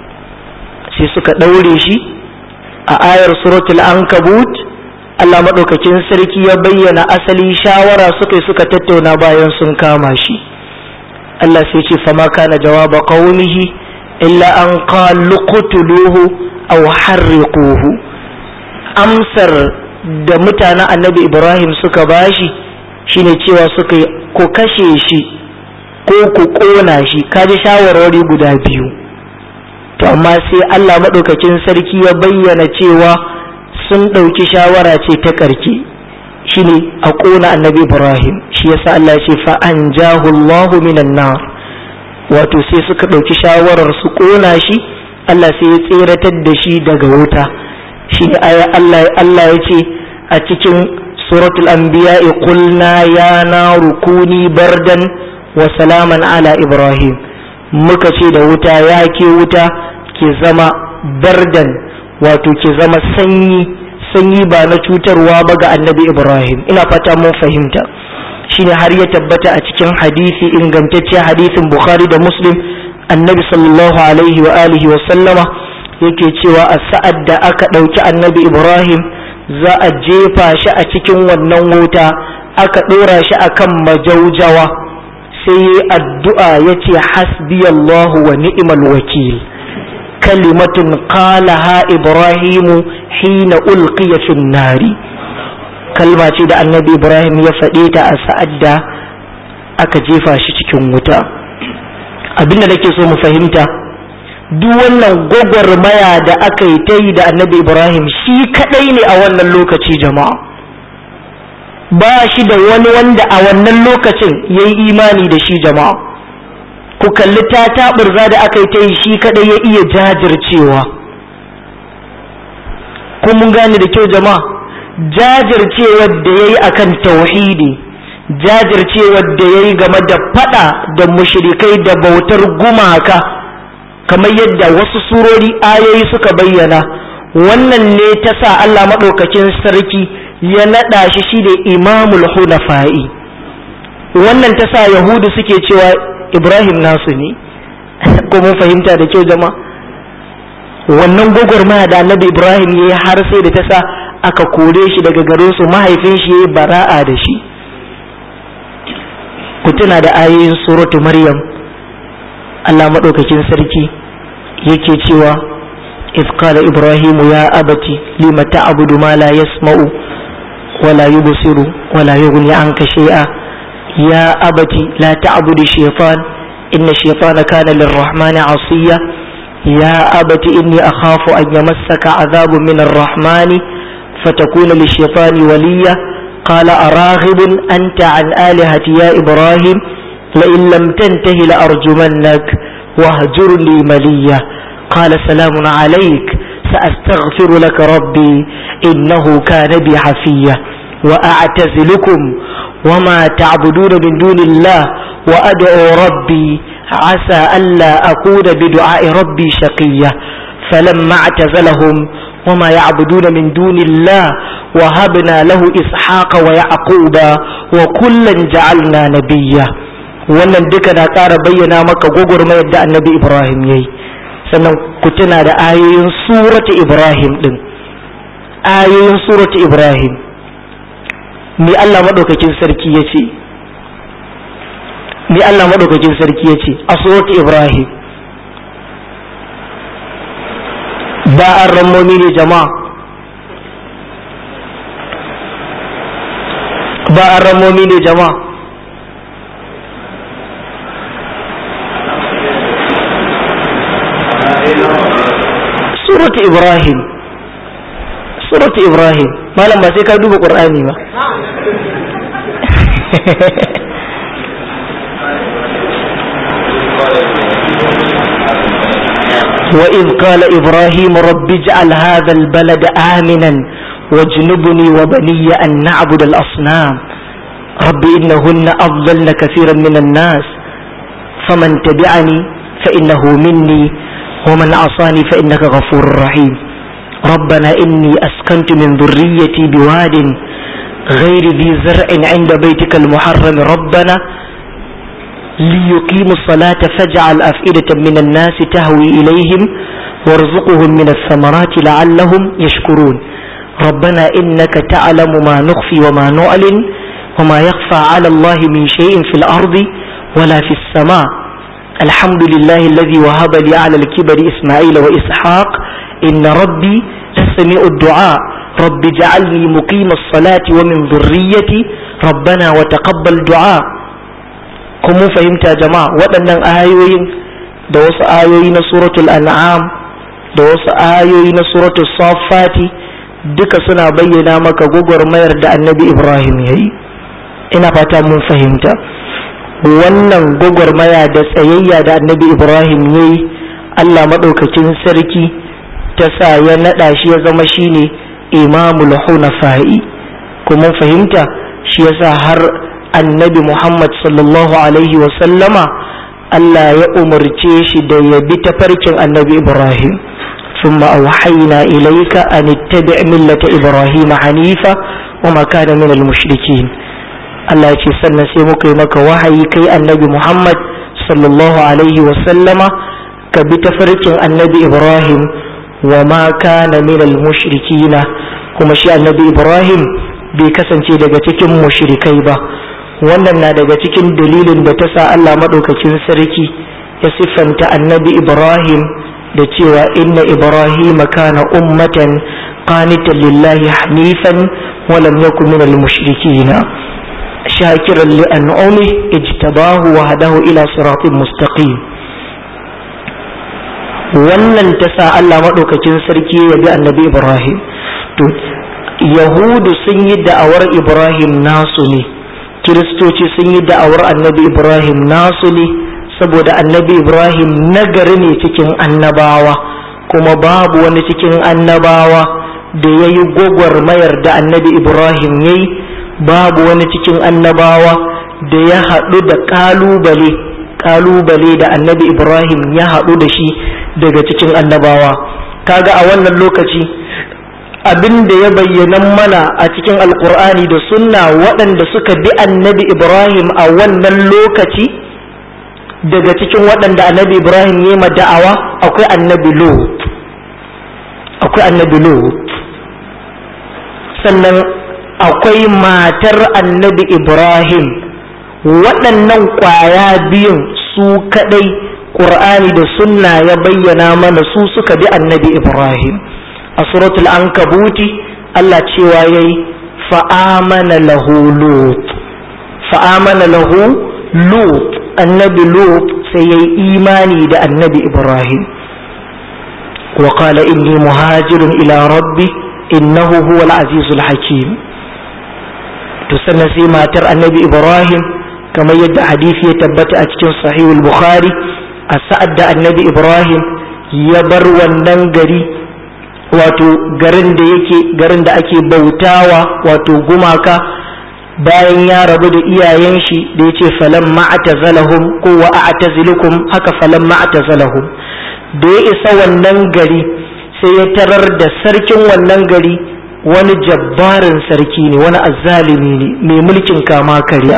sai suka ɗaure shi a ayar suratul ankabut Allah maɗaukakin sarki ya bayyana asali shawara suka yi suka tattauna bayan sun kama shi Allah sai ce fama kana jawaba qaumihi illa an qalu qutuluhu aw harriquhu amsar da mutanen annabi Ibrahim suka bashi shine cewa suka yi ku kashe shi ko ku kona shi kaji shawarwari guda biyu to amma sai Allah maɗaukakin sarki ya bayyana cewa sun ɗauki shawara ce ta ƙarke shine a ƙona annabi ibrahim shi yasa Allah ya ce fa an Allahu minan nar wato sai suka ɗauki shawarar su ƙona shi Allah sai ya tseratar da shi daga wuta shi aya Allah Allah ya ce a cikin suratul anbiya qulna ya naru kuni bardan wa salaman ala ibrahim muka ce da wuta ya ke wuta ke zama bardan wato ke zama sanyi sanyi ba na cutarwa ba ga annabi ibrahim ina fata mun fahimta shine har ya tabbata a cikin hadisi ingantacce hadisin bukhari da muslim annabi sallallahu alaihi wa alihi wa sallama yake cewa a sa'ad da aka ɗauki annabi ibrahim za a jefa shi a cikin wannan wuta aka ɗora shi akan majaujawa sai yi addu'a ya ce hasbiyallahu wa ni'mal wakil kalimatun qalaha ibrahimu hina ulqiya fin nari kalma ce da annabi ibrahim ya faɗe ta a sa'ad da aka jefa shi cikin wuta abinda nake so mu fahimta duk wannan gwagwarmaya da aka yi ta yi da annabi ibrahim shi kadai ne a wannan lokaci jama'a ba shi da wani wanda a wannan lokacin ya yi imani da shi jama'a ku kalli ta taɓurza da aka yi ta yi shi kadai ya iya jajircewa kun mun gane da kyau jama'a jajircewar da ya yi akan tauhidi jajircewar da ya yi game da fada da mushrikai da bautar gumaka kamar yadda wasu surori ayoyi suka bayyana wannan ne ta sa Allah maɗaukakin sarki ya naɗa shi shi da imamul hunafa'i wannan ta sa yahudu suke cewa ibrahim nasu ne ko mun fahimta da kyau jama'a wannan gwagwarmaya da annabi ibrahim ya yi har sai da ta sa aka kore shi daga garin su mahaifin shi ya yi bara'a da shi ku tuna da ayoyin suratu maryam Allah maɗaukakin sarki yake cewa إذ قال إبراهيم يا أبت لم تعبد ما لا يسمع ولا يبصر ولا يغني عنك شيئا يا أبت لا تعبد الشيطان إن الشيطان كان للرحمن عصيا يا أبت إني أخاف أن يمسك عذاب من الرحمن فتكون للشيطان وليا قال أراغب أنت عن آلهتي يا إبراهيم لئن لم تنته لأرجمنك واهجرني مليا قال سلام عليك سأستغفر لك ربي إنه كان بي حفيا وأعتزلكم وما تعبدون من دون الله وأدعو ربي عسى ألا أكون بدعاء ربي شقيا فلما اعتزلهم وما يعبدون من دون الله وهبنا له إسحاق ويعقوب وكلا جعلنا نبيا wannan duka na ƙara bayyana maka gwagwarmayar da annabi ibrahim ya yi sannan ku tuna da ayoyin suratu ibrahim din ayoyin suratu ibrahim me Allah maɗaukakin sarki ya ce me Allah maɗaukakin sarki ya ce a suratu ibrahim ba an rammomi ne jama'a ba an rammomi ne jama'a suratu ibrahim suratu ibrahim malam ba sai ka duba qur'ani ba وإذ قال إبراهيم رب اجعل هذا البلد آمنا واجنبني وبني أن نعبد الأصنام رب إنهن أضلن كثيرا من الناس فمن تبعني فإنه مني ومن عصاني فإنك غفور رحيم ربنا إني أسكنت من ذريتي بواد غير ذي زرع عند بيتك المحرم ربنا ليقيموا الصلاة فاجعل أفئدة من الناس تهوي إليهم وارزقهم من الثمرات لعلهم يشكرون ربنا إنك تعلم ما نخفي وما نعلن وما يخفى على الله من شيء في الأرض ولا في السماء الحمد لله الذي وهب لي على الكبر إسماعيل وإسحاق إن ربي لسميع الدعاء رب اجعلني مقيم الصلاة ومن ذريتي ربنا وتقبل دعاء kuma mun fahimta jama'a waɗannan ayoyin da wasu ayoyi na suratul an'am da wasu ayoyi na suratul safati duka suna bayyana maka gwagwarmayar da annabi ibrahim ya yi ina fata mun fahimta wannan gwagwarmaya da tsayayya da annabi ibrahim ya yi allah maɗaukakin sarki ta sa ya naɗa shi ya zama shine imamul hunafa'i kuma fahimta shi yasa har annabi Muhammad sallallahu Alaihi sallama Allah ya umarce shi da ya bi tafarkin annabi Ibrahim ثم أوحينا إليك أن اتبع ملة إبراهيم حنيفا وما كان من المشركين Allah ce sannan sai muka yi maka wahayi kai annabi Muhammad sallallahu alaihi sallama ka bi tafarkin annabi Ibrahim wa ma kana minal mushrikina kuma shi annabi Ibrahim bai kasance daga cikin mushrikai ba wannan na daga cikin dalilin da ta sa Allah maɗaukakin sarki ya siffanta annabi Ibrahim da cewa inna Ibrahim kana ummatan qanitan lillahi hanifan wa lam yakun minal mushrikina shakiran li an'ami ijtabahu wa hadahu ila siratin mustaqim wannan ta sa Allah maɗaukakin sarki ya bi annabi Ibrahim to yahudu sun yi da'awar Ibrahim nasu ne kiristoci sun yi da'awar annabi ibrahim nasu ne saboda annabi ibrahim nagari ne cikin annabawa kuma babu wani cikin annabawa da ya yi gwagwarmayar da annabi ibrahim ya yi babu wani cikin annabawa da ya haɗu da ƙalubale ƙalubale da annabi ibrahim ya haɗu da shi daga cikin annabawa kaga a wannan lokaci abin da ya bayyana mana a cikin alkur'ani da sunna waɗanda suka bi annabi ibrahim a wannan lokaci daga cikin waɗanda annabi ibrahim ya yi da'awa akwai annabi lot akwai annabi lot sannan akwai matar annabi ibrahim waɗannan ƙwaya biyun su kaɗai ƙur'ani da sunna ya bayyana mana su suka bi annabi ibrahim a suratul ankabuti Allah cewa yayi fa'amana lahu lut fa'amana lahu lut annabi lut sai yayi imani da annabi ibrahim wa qala inni muhajirun ila rabbi innahu huwal azizul hakim to sannan sai matar annabi ibrahim kamar yadda hadisi ya tabbata a cikin sahihul bukhari a sa'ad da annabi ibrahim ya bar wannan gari wato garin da yake garin da ake bautawa wato gumaka bayan ya rabu da iyayen shi da yace falan ma'tazalahum ko wa a'tazilukum haka falan ma'tazalahum da ya isa wannan gari sai ya tarar da sarkin wannan gari wani jabbarin sarki ne wani azzalimi ne mai mulkin kama karya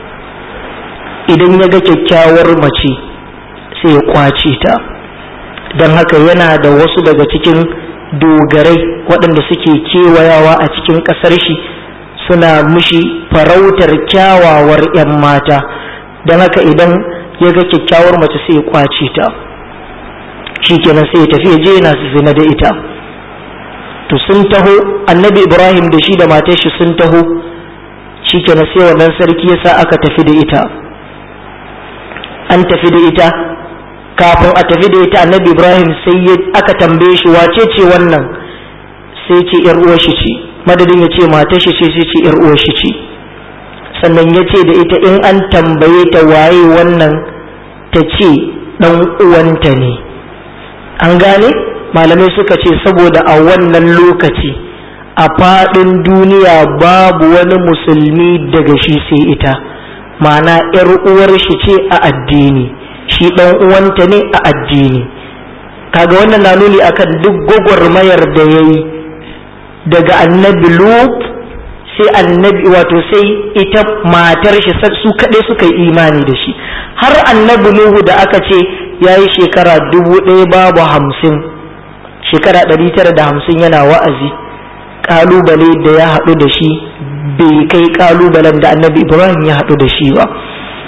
idan ya ga kyakkyawar mace sai ya kwace ta don haka yana da wasu daga cikin dogarai waɗanda suke kewayawa a cikin ƙasar shi suna mushi farautar kyawawar 'yan mata don haka idan ya ga kyakkyawar mace sai ya kwace ta shi kenan sai ya tafi ya je yana zina da ita to sun taho annabi ibrahim da shi da matar shi sun taho shi kenan sai wannan sarki ya sa aka tafi da ita an tafi da ita kafin a tafi da ita annabi ibrahim sai aka tambaye shi wace ce wannan sai ce yar uwar shi ce madadin ya ce matar shi ce sai ce yar uwar shi ce sannan ya ce da ita in an tambaye ta waye wannan ta ce dan uwanta ne an gane malamai suka ce saboda a wannan lokaci a faɗin duniya babu wani musulmi daga shi sai ita ma'ana yar uwar shi ce a addini shi ɗan uwanta ne a addini kaga wannan na nuni akan duk gwagwarmayar da ya yi daga annabi lut sai annabi wato sai ita matar shi su kaɗai suka yi imani da shi har annabi nuhu da aka ce ya yi shekara dubu ɗaya babu hamsin shekara ɗari tara da hamsin yana wa'azi ƙalubale da ya haɗu da shi bai kai ƙalubalen da annabi ibrahim ya haɗu da shi ba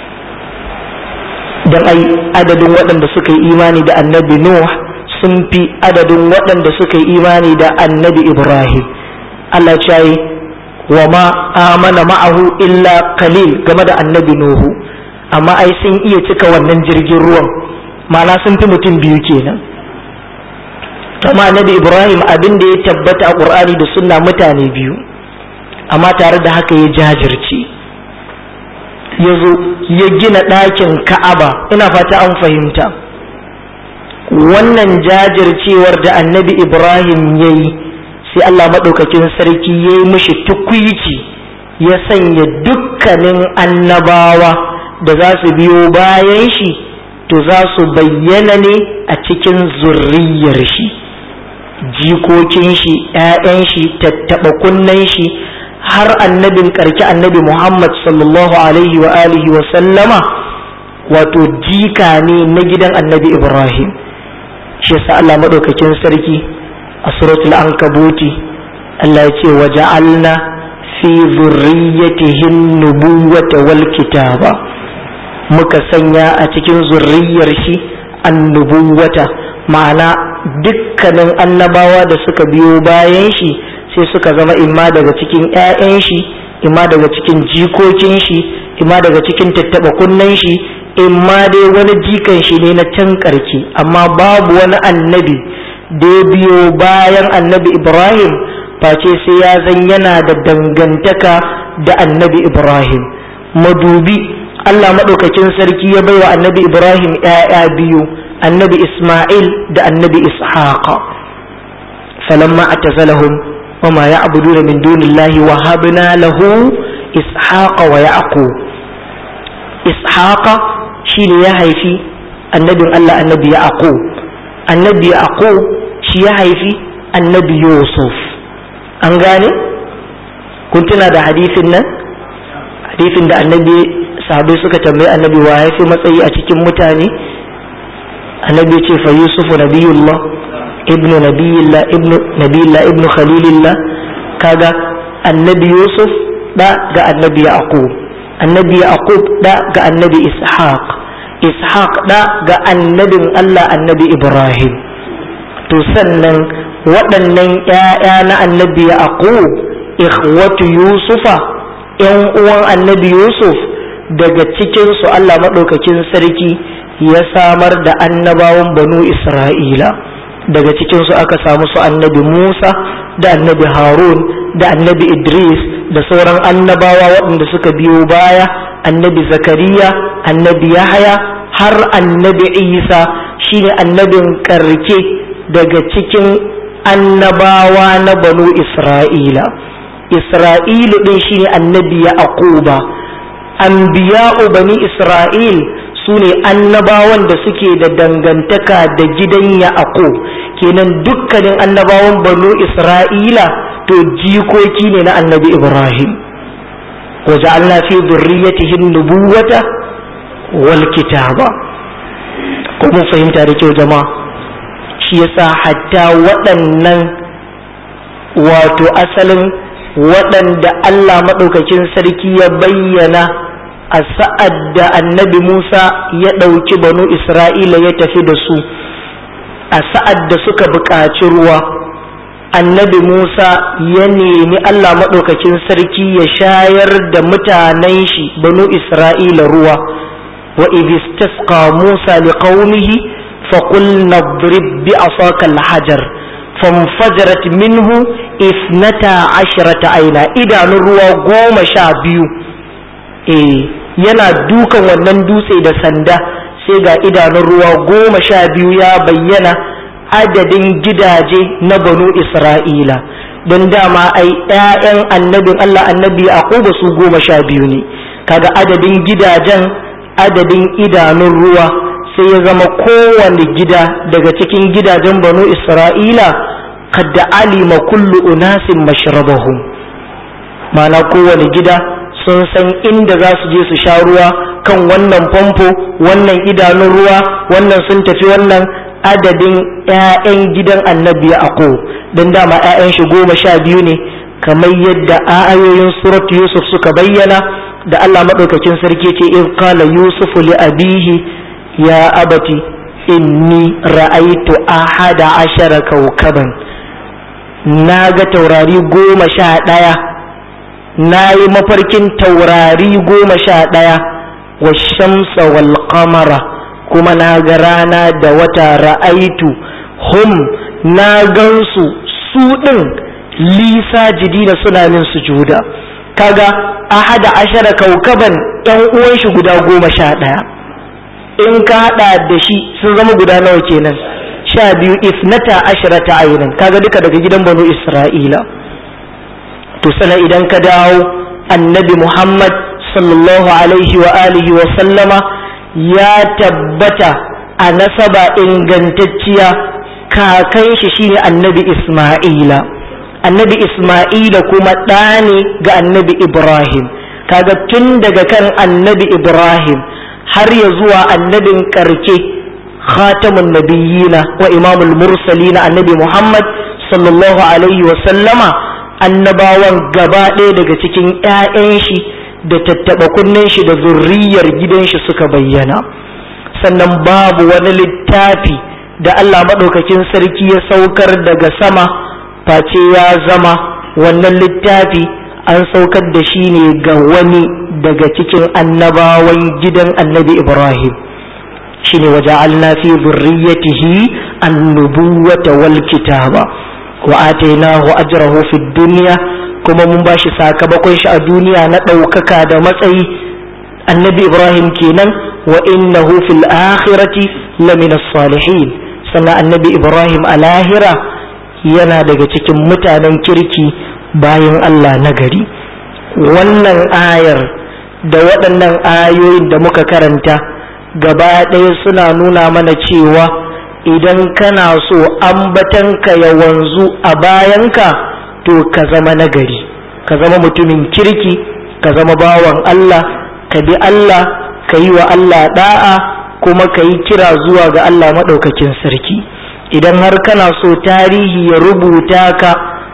don ai adadin waɗanda suka yi imani da annabi Nuh sun fi adadin waɗanda suka yi imani da annabi Ibrahim Allah ce yi wa ma amana ma'ahu illa kalil game da annabi Nuhu amma ai sun iya cika wannan jirgin ruwan ma'ana sun fi mutum biyu kenan kama annabi Ibrahim abin da ya tabbata a Qur'ani da sunna mutane biyu amma tare da haka ya jajirce ya zo ya gina ɗakin ka'aba ina fata an fahimta wannan jajircewar da annabi ibrahim ya yi sai allah maɗaukakin sarki ya yi mishi tukwici ya sanya dukkanin annabawa da za su biyo bayan shi to za su bayyana ne a cikin zurriyar shi jikokin shi 'ya'yan shi tattaɓa kunnen shi har annabin karki annabi Muhammad sallallahu alaihi wa alihi wa sallama wato jika ne na gidan annabi Ibrahim shi yasa Allah madaukakin sarki a suratul ankabuti Allah ya ce waja'alna fi zurriyyatihin nubuwata wal kitaba muka sanya a cikin zurriyar shi annubuwata ma'ana dukkanin annabawa da suka biyo bayan shi sai suka zama imma daga cikin 'ya'yan shi imma daga cikin jikokin shi imma daga cikin tattaba kunnen shi imma dai wani jikan shi ne na can karki amma babu wani annabi da ya biyo bayan annabi ibrahim face sai ya zan yana da dangantaka da annabi ibrahim madubi allah maɗaukakin sarki ya baiwa annabi ibrahim 'ya'ya biyu annabi isma'il da annabi ishaqa falamma atazalahum وما يعبدون من دون الله وهبنا له إسحاق ويعقوب إسحاق شين يهيفي النبي الله النبي يعقوب النبي يعقوب شي يهيفي النبي يوسف أنغاني كنت نادى حديث hadisin da annabi sahabai suka tambayi annabi wa ya fi matsayi a cikin mutane annabi ya ce fa yusufu nabiyullah ibnu nabiyillah ibnu nabiyillah ibnu khalilillah kaga annabi yusuf da ga annabi yaqub annabi yaqub da ga annabi ishaq ishaq da ga annabin allah annabi ibrahim to sannan waɗannan ‘ya'ya na annabi yaqub ikhwatu yusufa ‘yan uwan annabi yusuf daga cikinsu allah maɗaukakin sarki ya samar da annabawan banu isra'ila daga cikinsu aka samu su annabi Musa da annabi Harun da annabi Idris da sauran annabawa waɗanda suka biyo baya annabi Zakariya annabi Yahaya har annabi Isa shine annabin karke daga cikin annabawa na banu Isra'ila Isra'ilu ɗin shine annabi Yaquba anbiya'u bani Isra'il su ne annabawan da suke da dangantaka da gidan Yaqub kenan dukkanin annabawan banu Isra'ila to jikoki ne na annabi Ibrahim waja'alna fi dhurriyyatihi nubuwata wal kitaba ko mun fahimta da kyau jama'a shi yasa hatta waɗannan wato asalin waɗanda Allah maɗaukakin sarki ya bayyana a sa'ad da annabi Musa ya ɗauki banu Isra'ila ya tafi da su a sa'ad da suka buƙaci ruwa annabi Musa ya nemi Allah maɗaukakin sarki ya shayar da mutanen shi banu Isra'ila ruwa wa idistasqa Musa liqaumihi faqul nadrib bi asaka al-hajar fanfajarat minhu isnata ashrata aina idanun ruwa goma sha biyu eh yana dukan wannan dutse da sanda sai ga idanun ruwa goma sha biyu ya bayyana adadin gidaje na banu isra'ila don dama ai 'ya'yan annabin allah annabi aquba su goma sha biyu ne kaga adadin gidajen adadin idanun ruwa sai ya zama kowane gida daga cikin gidajen banu isra'ila kadda alima kullu unasin mashrabahum mana kowane gida sun san inda za su je su sha ruwa kan wannan famfo wannan idanun ruwa wannan sun tafi wannan adadin 'ya'yan gidan annabi ako don dama 'ya'yan shi goma sha biyu ne kamar yadda ayoyin surat yusuf suka bayyana da allah maɗaukakin sarki ce in kala yusufu li abihi ya abati inni ra'aitu ahada ashara kaukaban na ga taurari goma sha ɗaya na yi mafarkin taurari goma sha ɗaya wa shamsa wal qamara kuma na ga rana da wata ra'aitu hum na gansu su ɗin lisa jidina suna min sujuda kaga ahada ashara kaukaban ɗan uwan shi guda goma sha ɗaya in ka haɗa da shi sun zama guda nawa kenan sha biyu isnata ashirata ainin kaga duka daga gidan banu isra'ila to sana idan ka dawo annabi muhammad sallallahu alaihi wa alihi wa sallama ya tabbata a nasaba ingantacciya kakan shi shine annabi isma'ila annabi isma'ila kuma ɗa ne ga annabi ibrahim kaga tun daga kan annabi ibrahim har ya zuwa annabin karke khatamun nabiyina wa imamul mursalina annabi Muhammad sallallahu alaihi wa sallama annabawan gaba ɗaya daga cikin ‘ya'yan shi da tattaɓa kunnen shi da zurriyar gidan shi suka bayyana sannan babu wani littafi da Allah maɗaukakin sarki ya saukar daga sama face ya zama wannan littafi an saukar da shi ne ga wani daga cikin annabawan gidan annabi Ibrahim shine waja'alna fi dhurriyyatihi an-nubuwata wal kitaba wa atainahu ajrahu fid dunya kuma mun bashi sakamakon shi a duniya na ɗaukaka da matsayi annabi Ibrahim kenan wa innahu fil akhirati lamina salihin sannan annabi Ibrahim a lahira yana daga cikin mutanen kirki bayan Allah nagari wannan ayar da waɗannan ayoyin da muka karanta gaba ɗaya suna nuna mana cewa idan kana so ambatanka ya wanzu a bayanka to ka zama nagari ka zama mutumin kirki ka zama bawan Allah ka bi Allah ka yi wa Allah da'a kuma ka yi kira zuwa ga Allah maɗaukakin sarki idan har kana so tarihi ya rubuta ka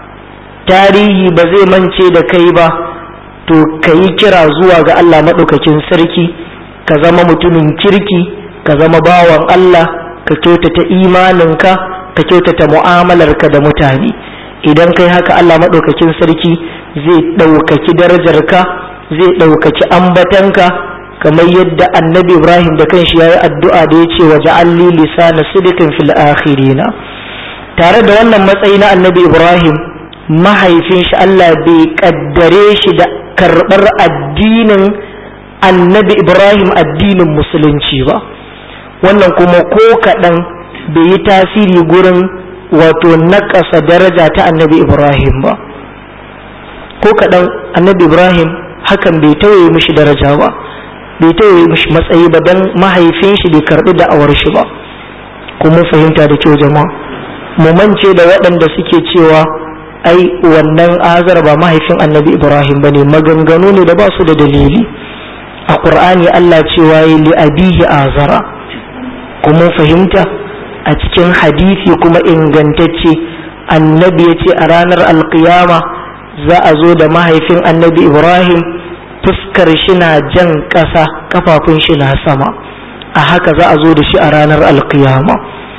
tarihi ba zai mance da kai ba to ka yi kira zuwa ga Allah maɗaukakin sarki ka zama mutumin kirki ka zama bawan Allah ka kyautata imaninka ka kyautata mu'amalarka da mutane idan kai haka Allah maɗaukakin sarki zai ɗaukaki darajarka zai ɗaukaki ambatanka kamar yadda annabi ibrahim da kanshi ya yi addu'a da ya ce wa ja'alli lisana sidikin fil akhirina tare da wannan matsayi na annabi ibrahim mahaifin shi Allah bai kaddare shi da karɓar addinin annabi ibrahim addinin musulunci ba wannan kuma ko kaɗan bai yi tasiri gurin wato naƙasa daraja ta annabi ibrahim ba ko kaɗan annabi ibrahim hakan bai tauye mishi daraja ba bai tauye mishi matsayi ba don mahaifin shi bai karɓi da'awar shi ba kuma fahimta da kyau jama'a mu mance da waɗanda suke cewa ai wannan azar ba mahaifin annabi ibrahim ba ne maganganu ne da ba su da dalili a ƙur'ani allah cewa yi li abihi azara kuma fahimta a cikin hadisi kuma ingantacce annabi ya ce a ranar alkiyama za a zo da mahaifin annabi ibrahim fuskar shi na jan ƙasa kafafun shi na sama a haka za a zo da shi a ranar alkiyama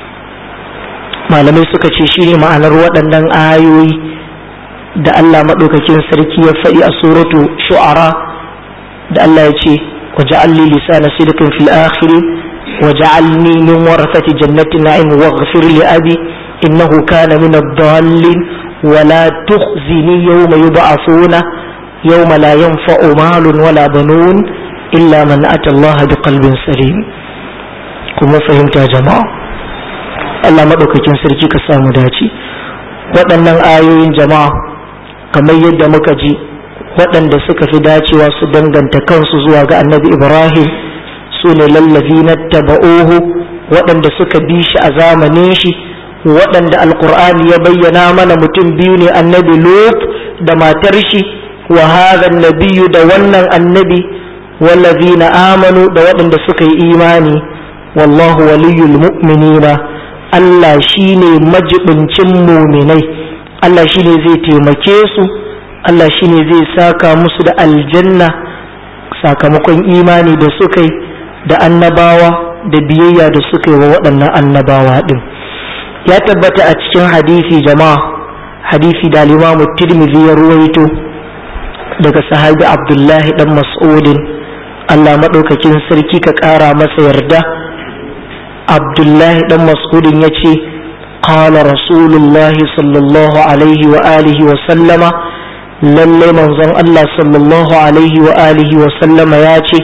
malamai suka ce shi ne ma'anar waɗannan ayoyi da allah maɗaukakin sarki ya faɗi a suratu shu'ara da allah ya ce waja'alli lisana sidqin fil akhirin waja'alni min warasati jannati na'im waghfir li abi innahu kana min ad-dallin ولا تخزني يوم يبعثون يوم لا ينفع مال ولا بنون إلا من أتى الله بقلب سليم كما فهمت يا جماعة Allah maɗaukakin sarki ka samu dace waɗannan ayoyin jama'a kamar yadda muka ji waɗanda suka fi dacewa su danganta kansu zuwa ga annabi ibrahim su ne lallafi na taba'uhu waɗanda suka bi shi a zamanin shi waɗanda alkur'ani ya bayyana mana mutum biyu ne annabi lut da matar shi wa hadha nabiyyu da wannan annabi wallazina amanu da waɗanda suka yi imani wallahu waliyul mu'minina Allah shine majibincin muminai Allah shine zai taimake su Allah shine zai saka musu da aljanna sakamakon imani da suka yi da annabawa da biyayya da suka yi wa waɗannan annabawa ɗin. ya tabbata a cikin hadisi jama'a hadisi da limamu tirmidhi ya ruwaito daga sahabi abdullahi dan mas'udin Allah maɗaukakin sarki ka ƙara masa yarda abdullahi dan mas'udin ya ce qala rasulullahi sallallahu alaihi wa alihi wa sallama lallai manzon Allah sallallahu alaihi wa alihi wa sallama ya ce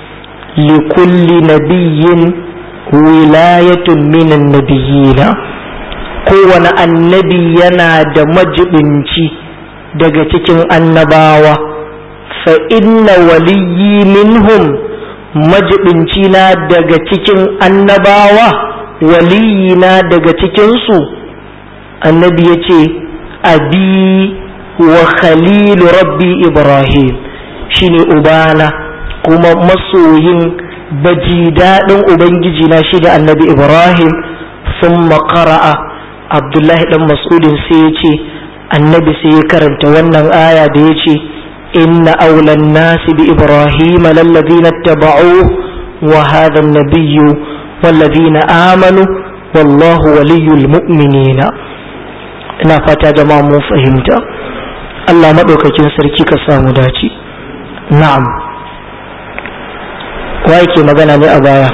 likulli nabiyyin wilayatun minan nabiyina kowane annabi yana da majibinci daga cikin annabawa fa inna waliyyi minhum majibinci na daga cikin annabawa waliyyi na daga cikinsu annabi ya ce abi wa khalilu rabbi ibrahim shine ubana kuma masoyin baji daɗin ubangiji na shi da annabi ibrahim sun makara'a abdullahi dan mas'udin sai ya ce annabi sai ya karanta wannan aya da ya ce inna aulan nasi bi ibrahim lallazina taba'u wa hadha an-nabiyyu wallazina amanu wallahu waliyul mu'minina ina fata jama'a mun fahimta Allah madaukakin sarki ka samu dace na'am wa yake magana ne a baya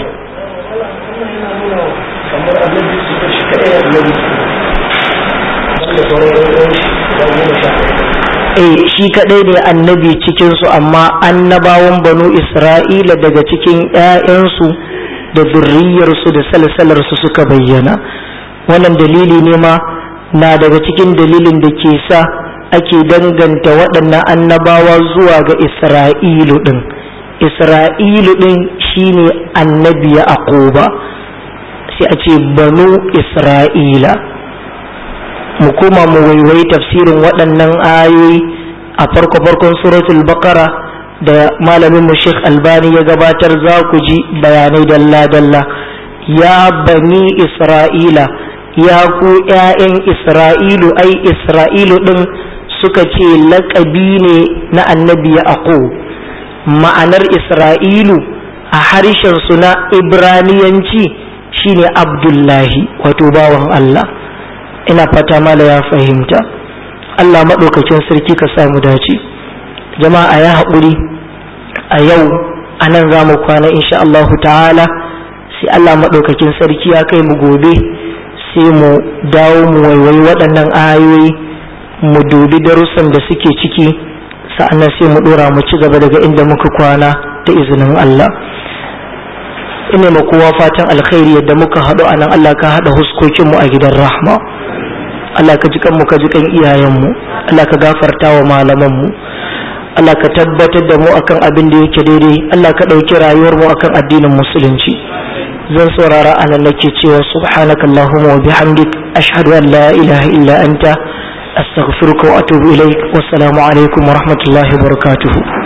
eh shi kadai ne annabi cikinsu amma annabawan banu isra'ila daga cikin 'ya'yansu da zurriyarsu da salsalarsu suka bayyana wannan dalili ne ma na daga cikin dalilin da ke sa ake danganta waɗannan annabawa zuwa ga isra'ilu ɗin isra'ilu ɗin shine annabi ya aquba sai a ce banu isra'ila mu koma mu waiwayi tafsirin waɗannan ayoyi a farko farkon suratul baqara da malamin mu Sheikh Albani ya gabatar za ku ji bayanai dalla dalla ya bani Isra'ila ya ku ƴaƴan Isra'ilu ai Isra'ilu din suka ce laƙabi ne na annabi Yaqub ma'anar Isra'ilu a harshen su na Ibraniyanci shine Abdullahi wato bawan Allah ina fata mala ya fahimta Allah maɗaukakin sarki ka samu dace jama'a ya haƙuri a yau a nan za mu kwana insha Allah ta'ala sai Allah maɗaukakin sarki ya kai mu gobe sai mu dawo mu waiwayi waɗannan ayoyi mu dubi darussan da suke ciki sa'annan sai mu ɗora mu ci gaba daga inda muka kwana da izinin Allah ina ma kowa fatan alkhairi yadda muka haɗu a nan Allah ka haɗa huskokinmu a gidan rahma Allah ka ji kanmu ka ji kan iyayenmu Allah ka gafarta wa malamanmu Allah ka tabbatar da mu akan abin da yake daidai Allah ka ɗauki rayuwar mu akan addinin musulunci zan saurara anan nake cewa subhanaka allahumma wa bihamdik ashhadu an la ilaha illa anta astaghfiruka wa atubu ilaik wassalamu alaikum wa rahmatullahi wa barakatuhu